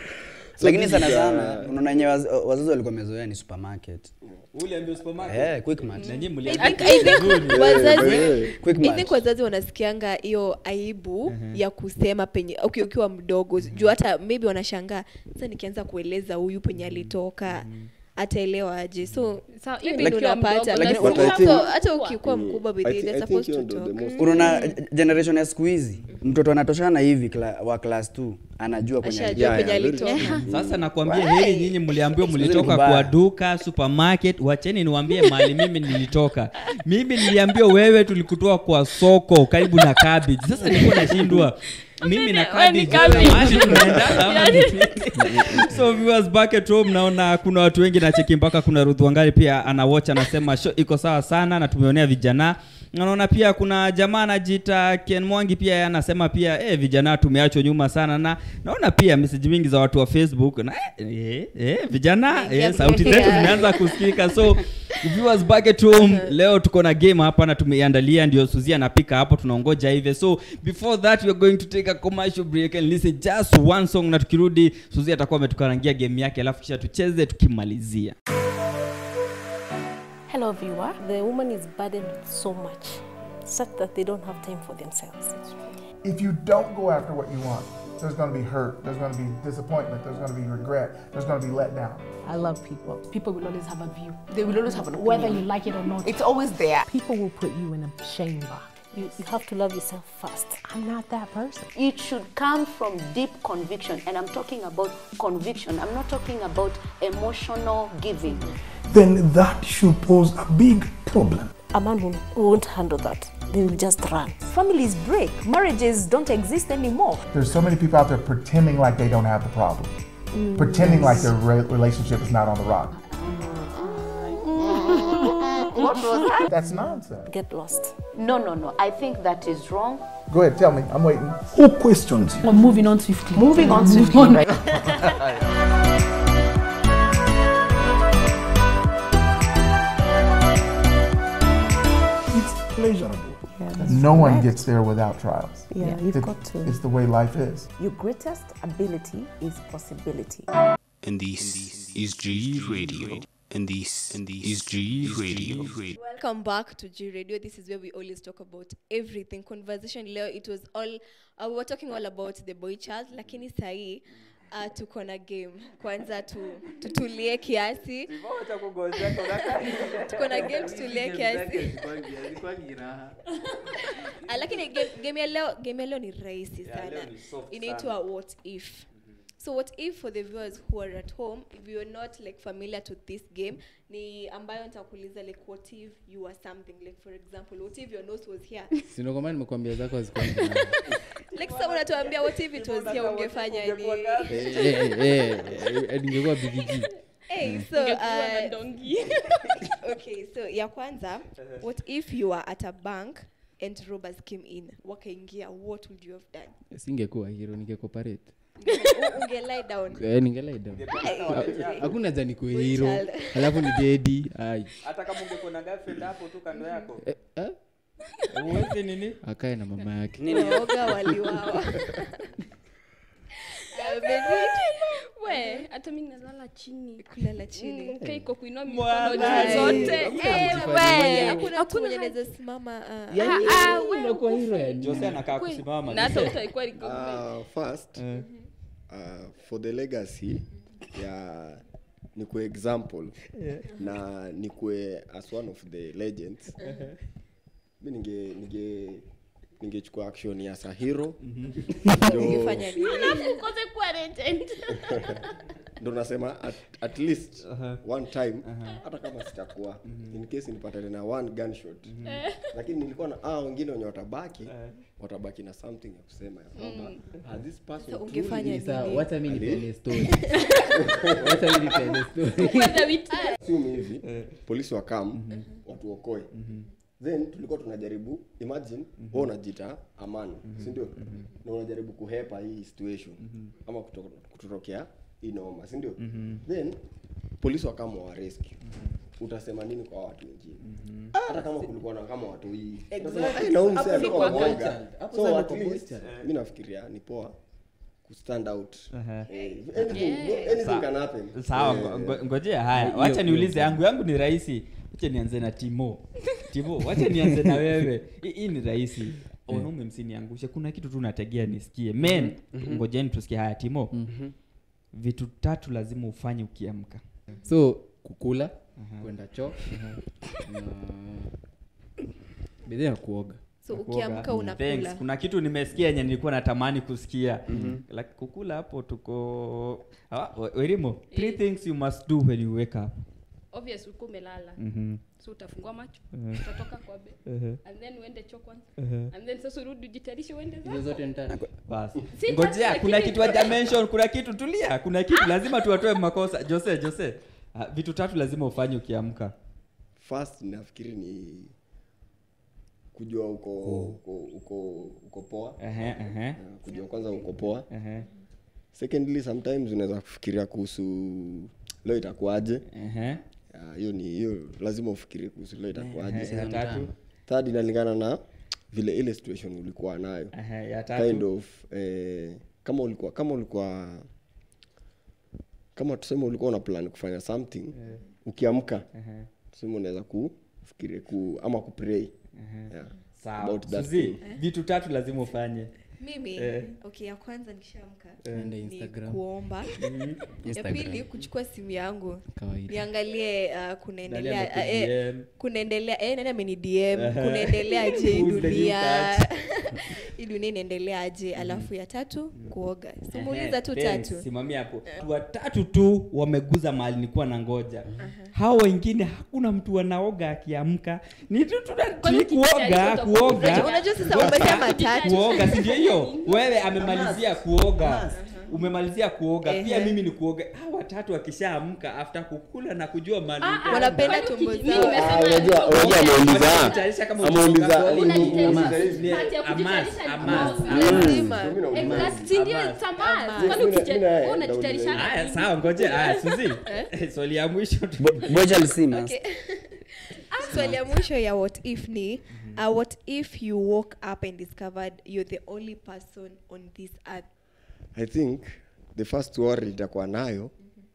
lakini sana this is, sana uh, unaona yenye waz- wazazi walikuwa wamezoea ni supermarket uliambia supermarket eh quickmart na nyinyi I mliambia think- I think wazazi Eh, I quickmart think wazazi wanasikianga hiyo aibu ya kusema penye uki- ukiwa mdogo juu hata maybe wanashangaa sasa nikianza kueleza huyu penye alitoka ataelewa aje so Sawa, hiyo maybe ni ndio ukiwa unapata mdogo, But lakini- so- But I so think- hata ukikuwa Mm. mkubwa I bidii thi- they're I think supposed hiyo to ndio the talk most- unaona generation ya siku hizi mtoto anatoshana hivi kla, wa class 2 anajua kwenye ashajua Yeah, penye yeah, very alitoka sasa nakwambia heri nyinyi mliambiwa Siku mlitoka kubaya. kwa duka supermarket wacheni niwaambie mahali mimi nilitoka mimi niliambiwa wewe tulikutoa kwa soko karibu na cabbage sasa nilikuwa nashindwa mimi na Wewe ni cabbage cabbage. mahali tunaendana ama ni nini? so viewers back at home naona kuna watu wengi nacheki mpaka kuna Ruth Wangari pia ana watch anasema show iko sawa sana na tumeonea vijana naona pia kuna jamaa anajiita Ken Mwangi pia yeye anasema pia eh, vijana tumeachwa nyuma sana na naona pia message mingi za watu wa Facebook na eh, eh, eh, vijana Mengia eh, sauti zetu yeah. zimeanza kusikika so viewers back at home leo tuko na game hapa na tumeiandalia ndio Suzi anapika hapo tunaongoja hivi so before that we are going to take a commercial break and listen just one song na tukirudi Suzi atakuwa ametukarangia game yake alafu kisha tucheze tukimalizia Hello, viewer. The woman is burdened with so much, such that they don't have time for themselves. If you don't go after what you want, there's going to be hurt, there's going to be disappointment, there's going to be regret, there's going to be let down. I love people. People will always have a view. They will always have an Whether opinion. you like it or not. It's always there. People will put you in a shame box. You, you have to love yourself first. I'm not that person. It should come from deep conviction, and I'm talking about conviction. I'm not talking about emotional giving. Then that should pose a big problem. A man will, won't handle that. They will just run. Families break, marriages don't exist anymore. There's so many people out there pretending like they don't have the problem, pretending like their re- relationship is not on the rock. what was that? That's nonsense. Get lost. No, no, no. I think that is wrong. Go ahead, tell me. I'm waiting. Who questions you? Well, moving on swiftly. Moving on Moving swiftly, on. right? It's pleasurable. no one gets there without trials. Yeah, you've It- got to. It's the way life is. Your greatest ability is possibility. And this is G Radio. And this is G Radio. welcome back to g radio this is where we always talk about everything conversation leo it was all uh, we were talking all about the boy child lakini sahii uh, tuko na game kwanza tu, tutulie kiasi tuko na game tutulie kiasi Ah, lakini game, game ya leo game ya leo ni rahisi sana inaitwa what if so what if for the viewers who are at home if you're not like familiar to this game ni ambayo nitakuuliza like what if you are something like for example what if your nose was here sinokomana nimekuambia zako hazikuwa like sasa unatuambia what if it was here ungefanya ni ningekuwa bigiji hey, so Ungekuwa na uh, dongi. okay so ya kwanza what if you are at a bank and robbers came in wakaingia what would you have done singekuwa hiro ningekoparate U- unge lie down Eh, ningelaida hakuna haja nikue hiro child. alafu ni dedi ai hata kama ungekuwa na girlfriend hapo tu kando yako Eh, eh, uwezi nini akae na mama yake waoga waliwawa we hata mi nalala chini kulala chini Mm, kaiko kuinua Mwana. mikono juu zote Hakuna Eh, mtu we. kufanya hakuna mtu mwenye anaweza simama uh, Yaani, Ah, ah, we unakuwa hiro ya nini? Jose anakaa Kwe- kusimama na hata utaikuwa liko Uh, first uh, for the legacy ya nikue example na nikue as one of the legends mi ninge ninge ningechukua action ya sahiro ungefanya nini Alafu ukose kuwa legend. ndo nasema at, at least one time hata kama sitakuwa in case nipatane na one gunshot lakini nilikuwa na ah, wengine wenye watabaki watabaki na something ya kusema ya kwamba ah, this person So truly ungefanya is- Sawa, nini? wacha mi nipeane story wacha mi nipeane story Kwanza wit- assume hivi polisi wakam watuokoe then tulikuwa tunajaribu imagine wewe unajiita amani si ndio na unajaribu kuhepa hii situation ama kuto- kututokea hii noma si ndio then polisi wakama wa rescue utasema nini kwa watu wengine hata kama kulikuwa na kama watu hii utasema, "Eh, na huyu msee alikuwa kwa mwoga." child. Hapo so sasa at kwa least child. mi nafikiria ni poa kustand out Aha. Eh, anything, anything can happen sawa Eh, ngo- ngo- ngojea haya wacha niulize yangu yangu ni rahisi wacha nianze na timo timo wacha nianze na wewe Hii- hii ni rahisi wanaume msiniangushe kuna kitu tu nategea nisikie men ngojeni tusikie haya timo vitu tatu lazima ufanye ukiamka so kukula kwenda choo na bidhaa ya kuoga So Kuoga. ukiamka Mm. unakula. Thanks. kuna kitu nimesikia yenye nilikuwa natamani kusikia like, kukula hapo tuko ah, we- werimo three things you must do when you wake up obvious uko umelala Mhm. so utafungua macho Mhm. utatoka kwa bed Mhm. and then uende choo kwanza Mhm. and then sasa urudi ujitayarishe uende hizo zako zote ni tatu basi Si ngojea tatu, kuna lakini- kitu haja mention kuna kitu tulia kuna kitu lazima tuwatoe makosa jose jose ah, vitu tatu lazima ufanye ukiamka first nafikiri ni kujua uko uko uko, uko poa Ehe, ehe. Uh, kujua kwanza uko poa Ehe. secondly sometimes unaweza kufikiria kuhusu leo itakuaje Ehe. Ah, hiyo ni hiyo lazima ufikirie kuhusu leo itakuaje Ehe, ya tatu? third inalingana na vile ile situation ulikuwa nayo Ehe, ya tatu? kind of eh, kama ulikuwa kama ulikuwa kama tuseme ulikuwa una plan kufanya something Eh. ukiamka Ehe. tuseme unaweza kufikiria ku ama kupray yeah. sawa about that Suzy, thing. vitu tatu lazima ufanye mimi Eh. okay ya kwanza nikishaamka Eh. Ende ni Instagram. kuomba Mhm. ya Instagram. pili kuchukua simu yangu Kawaida. niangalie uh, Nani kunaendelea amekudm? eh, kunaendelea eh, nani ameni dm Aha. kunaendelea aje hii Who's the new dunia catch? hii dunia inaendelea aje alafu ya tatu kuoga simuuliza Ehe, tu thanks. tatu simamia hapo watatu tu wameguza mahali nilikuwa na ngoja hao wengine hakuna mtu anaoga akiamka ni tu tuna- Kwani tu kuoga ukijitayarisha kuoga Unajua- unajua sasa umesema matatu. kuoga si ndio hiyo wewe amemalizia kuoga umemalizia kuoga pia Ehe. mimi ni kuoga hawa watatu wakishaamka after kukula na kujua mali wanapenda tumbo zao Ah, unajua unajua ameuliza Kujitayarisha kama ameuliza unaoga. ameuliza Amas. hivi. Part ya Amas, kujitayarisha amas, ni amas. Lazima. Exact, si ndio, Amas. it's a must. Amas. Kwani Mimi na- ukija- mimi na- wewe nauliza unajitayarisha haya nini? sawa ngoje haya suzi swali ya mwisho tu- bocha lisima Okay. swali ya mwisho ya what if ni uh, what if you woke up and discovered you're the only person on this earth i think the first worry itakuwa nayo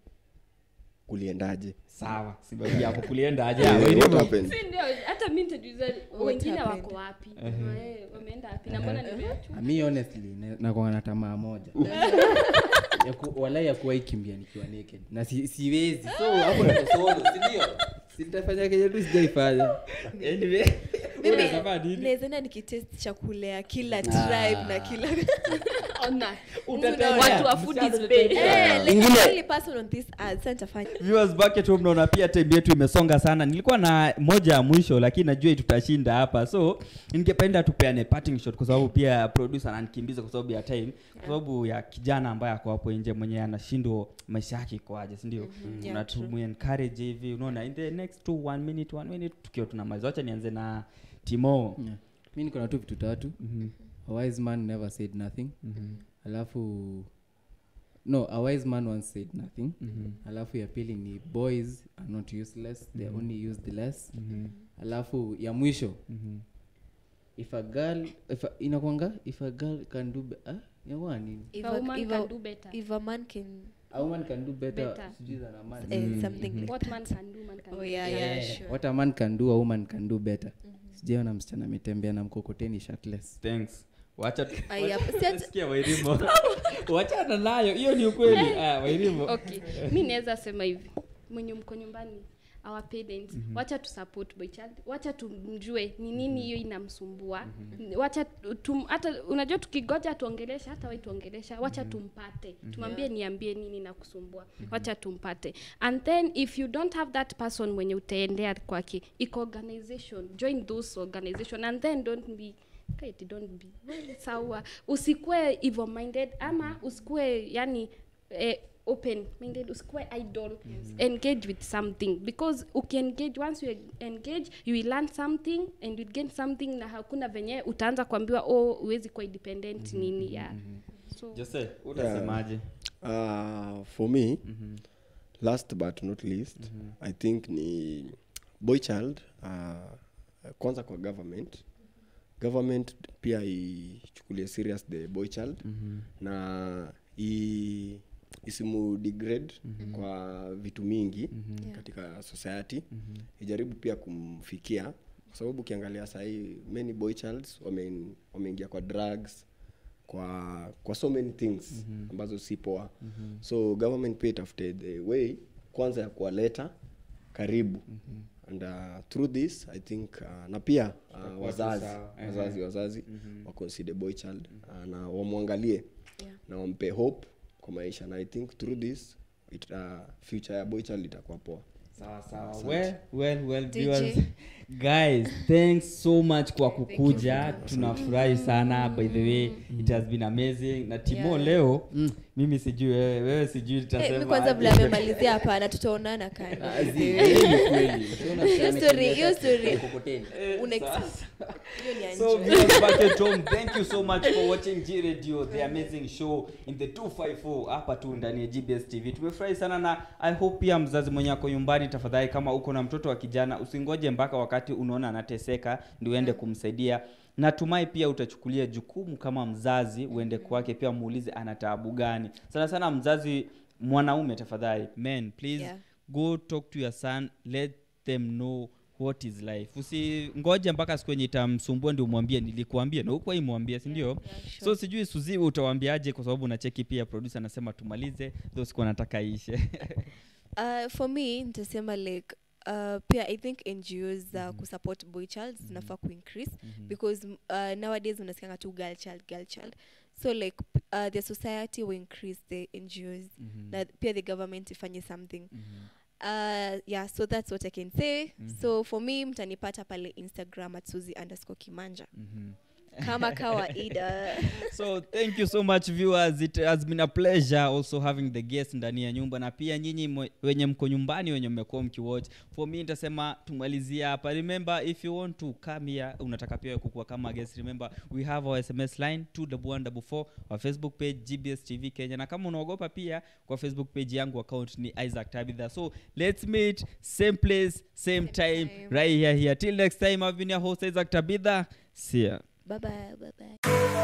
kuliendaje sawa sibabi hapo kulienda aje Eh, Ah, what Werimo. happened? Si ndio, hata mi nitajiuliza wengine happened? wako wapi Eh, wameenda wapi na mbona nimeachwa Ah, mi honestly na- nakuwa na tamaa moja ya ku, wala ya kuwahi kimbia nikiwa naked na si, siwezi so hapo niko solo si ndio sitafanya kenye tu sijaifanya Anyway, mimi unasema nini? nawezaenda nikitest chakula ya kila tribe na kila ona Utatembea. watu wa food is Msichana paid. utatembea. Eh, like Ingine- the only person on this earth sasa nitafanya viewers back at home naona pia time yetu imesonga sana nilikuwa na moja ya mwisho lakini najua tutashinda hapa so ningependa tupeane parting shot kwa sababu pia producer ananikimbiza kwa sababu ya time kwa sababu ya kijana ambaye ako hapo nje mwenye anashindwa maisha yake ikoaje si ndio Yeah, yeah, true. encourage hivi unaona in the next two one minute one minute tukiwa tunamaliza wacha nianze na timo yeah. mi niko na tu vitu tatu a wise man never said nothing alafu no a wise man once said nothing alafu ya pili ni boys are not useless they are only used less alafu ya mwisho if a girl if a, inakwanga if a girl can do be, ah, inakuwa nini if A a, woman if can a, do better. if a man can a woman can do better, Better. sijui than a man eh, something like What that. man can do, man can Oh, do yeah, better. yeah, Yeah, sure. what a man can do a woman can do better sijaona msichana ametembea na mkokoteni shirtless thanks wacha tu- Ai, hapa- si wacha- ati- sikia wairimo wachana nayo hiyo ni ukweli ah, wairimo okay mi naweza sema hivi mwenye mko nyumbani our parents wacha tu support boy child wacha tumjue ni nini hiyo inamsumbua wacha tum, hata unajua tukigoja tuongelesha hata wai tuongelesha wacha tumpate tumwambie niambie nini na kusumbua wacha tumpate and then if you don't have that person mwenye utaendea kwake iko organization join those organization and then don't be Kaiti, don't be well, sawa usikue evil minded ama usikue yani eh, open minded usikue idol engage with something because ukiengage once you engage you will learn something and you gain something na hakuna venye utaanza kuambiwa oh uwezi kuwa independent nini ya so jose utasemaje uh, for me last but not least i think ni boy child uh, kwanza kwa government government pia ichukulie serious the boy child na i isimu degrade kwa vitu mingi katika society ijaribu pia kumfikia kwa sababu ukiangalia sahii many boy childs wame- wameingia kwa drugs kwa kwa so many things ambazo si poa so government pia itafute the way kwanza ya kuwaleta karibu and uh, through this i think uh, na pia uh, Itakuwa tu wazazi sawa. wazazi Ehe. wazazi Mhm. wa consider boy child uh, na wamwangalie na wampe hope kwa maisha na i think through this it, uh, future ya boy child itakuwa poa sawa sawa Asante. well well well DJ. viewers guys thanks so much kwa kukuja tunafurahi sana by the way it has been amazing na timo Yeah. leo mimi sijui wewe wewe sijui Eh, tutasema mi kwanza aje. vile amemalizia hapana tutaonana kando. Ah, zi- hiyo ni kweli. Hiyo story- hiyo story Eh, una sasa. hiyo ni ya So nje. viewers back at home, thank you so much for watching G Radio, the amazing show in the 254 hapa tu ndani ya GBS TV. Tumefurahi sana na I hope pia mzazi mwenye ako nyumbani, tafadhali kama uko na mtoto wa kijana usingoje mpaka wakati unaona anateseka ndio uende kumsaidia. Natumai pia utachukulia jukumu kama mzazi, uende kwake pia muulize ana taabu gani. Sana sana mzazi mwanaume, tafadhali men please Yeah. go talk to your son let them know what is life usingoje mpaka siku yenye itamsumbua ndio umwambie nilikuambia na huko imwambia si ndio so sijui suzi utawambiaje kwa sababu nacheki pia producer anasema tumalize tho siku anataka ishe uh, for me nitasema like uh, pia i think ngos za uh, kusupport boy child zinafaa kuincrease Mhm. because uh, nowadays unasikanga tu girl child girl child so like p- uh, the society will increase the ngos Mhm. na pia the government ifanye something Mhm. uh, yeah so that's what i can say Mhm. so for me mtanipata pale instagram at suzi underscore kimanja Mhm. kama kawaida so thank you so much viewers it has been a pleasure also having the guest ndani ya nyumba na pia nyinyi mwe- wenye mko nyumbani wenye mmekuwa mkiwatch for me nitasema tumalizie hapa remember if you want to come here unataka pia kukua kama guest remember we have our sms line 21144 our facebook page gbs tv kenya na kama unaogopa pia kwa facebook page yangu account ni isaac tabitha so let's meet same place same time right here here till next time i've been your host isaac tabitha see ya bye bye bye bye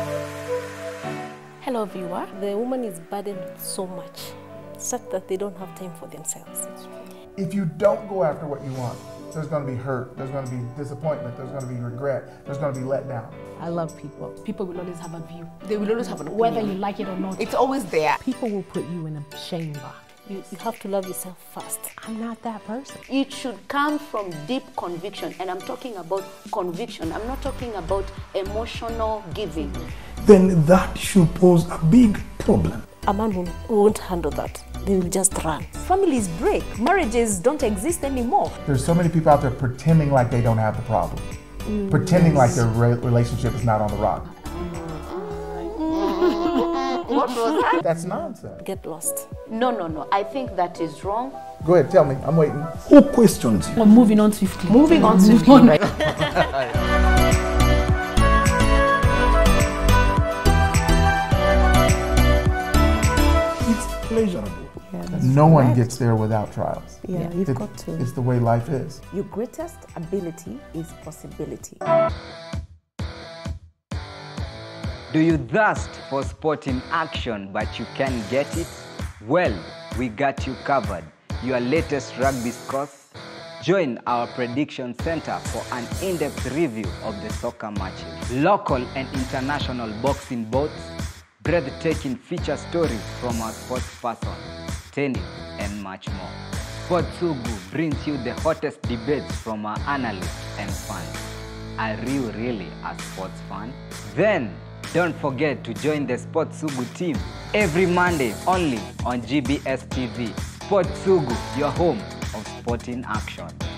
Hello, viewer. The woman is burdened with so much, such that they don't have time for themselves. If you don't go after what you want, there's going to be hurt, there's going to be disappointment, there's going to be regret, there's going to be let down. I love people. People will always have a view. They will always have an Whether opinion. you like it or not. It's always there. People will put you in a shame box. You, you have to love yourself first. I'm not that person. It should come from deep conviction, and I'm talking about conviction. I'm not talking about emotional giving. then that should pose a big problem. A man will, won't handle that. They will just run. Families break, marriages don't exist anymore. There's so many people out there pretending like they don't have the problem, pretending like their re- relationship is not on the rock. what was that? That's nonsense. Get lost. No, no, no. I think that is wrong. Go ahead, tell me. I'm waiting. Who questions you? Well, moving on swiftly. Moving on Move swiftly, on. right? It's pleasurable. No one gets there without trials. Yeah, you've It- got to. It's the way life is. Your greatest ability is possibility. Do you thirst for sport in action but you can't get it? Well, we got you covered. Your latest rugby scores? Join our prediction center for an in depth review of the soccer matches. Local and international boxing bouts, breathtaking feature stories from our sports person, tennis, and much more. Sportsugu brings you the hottest debates from our analysts and fans. Are you really a sports fan? Then don't forget to join the Sports Sugu team every Monday only on GBS TV. Sports Sugu, your home of sporting action.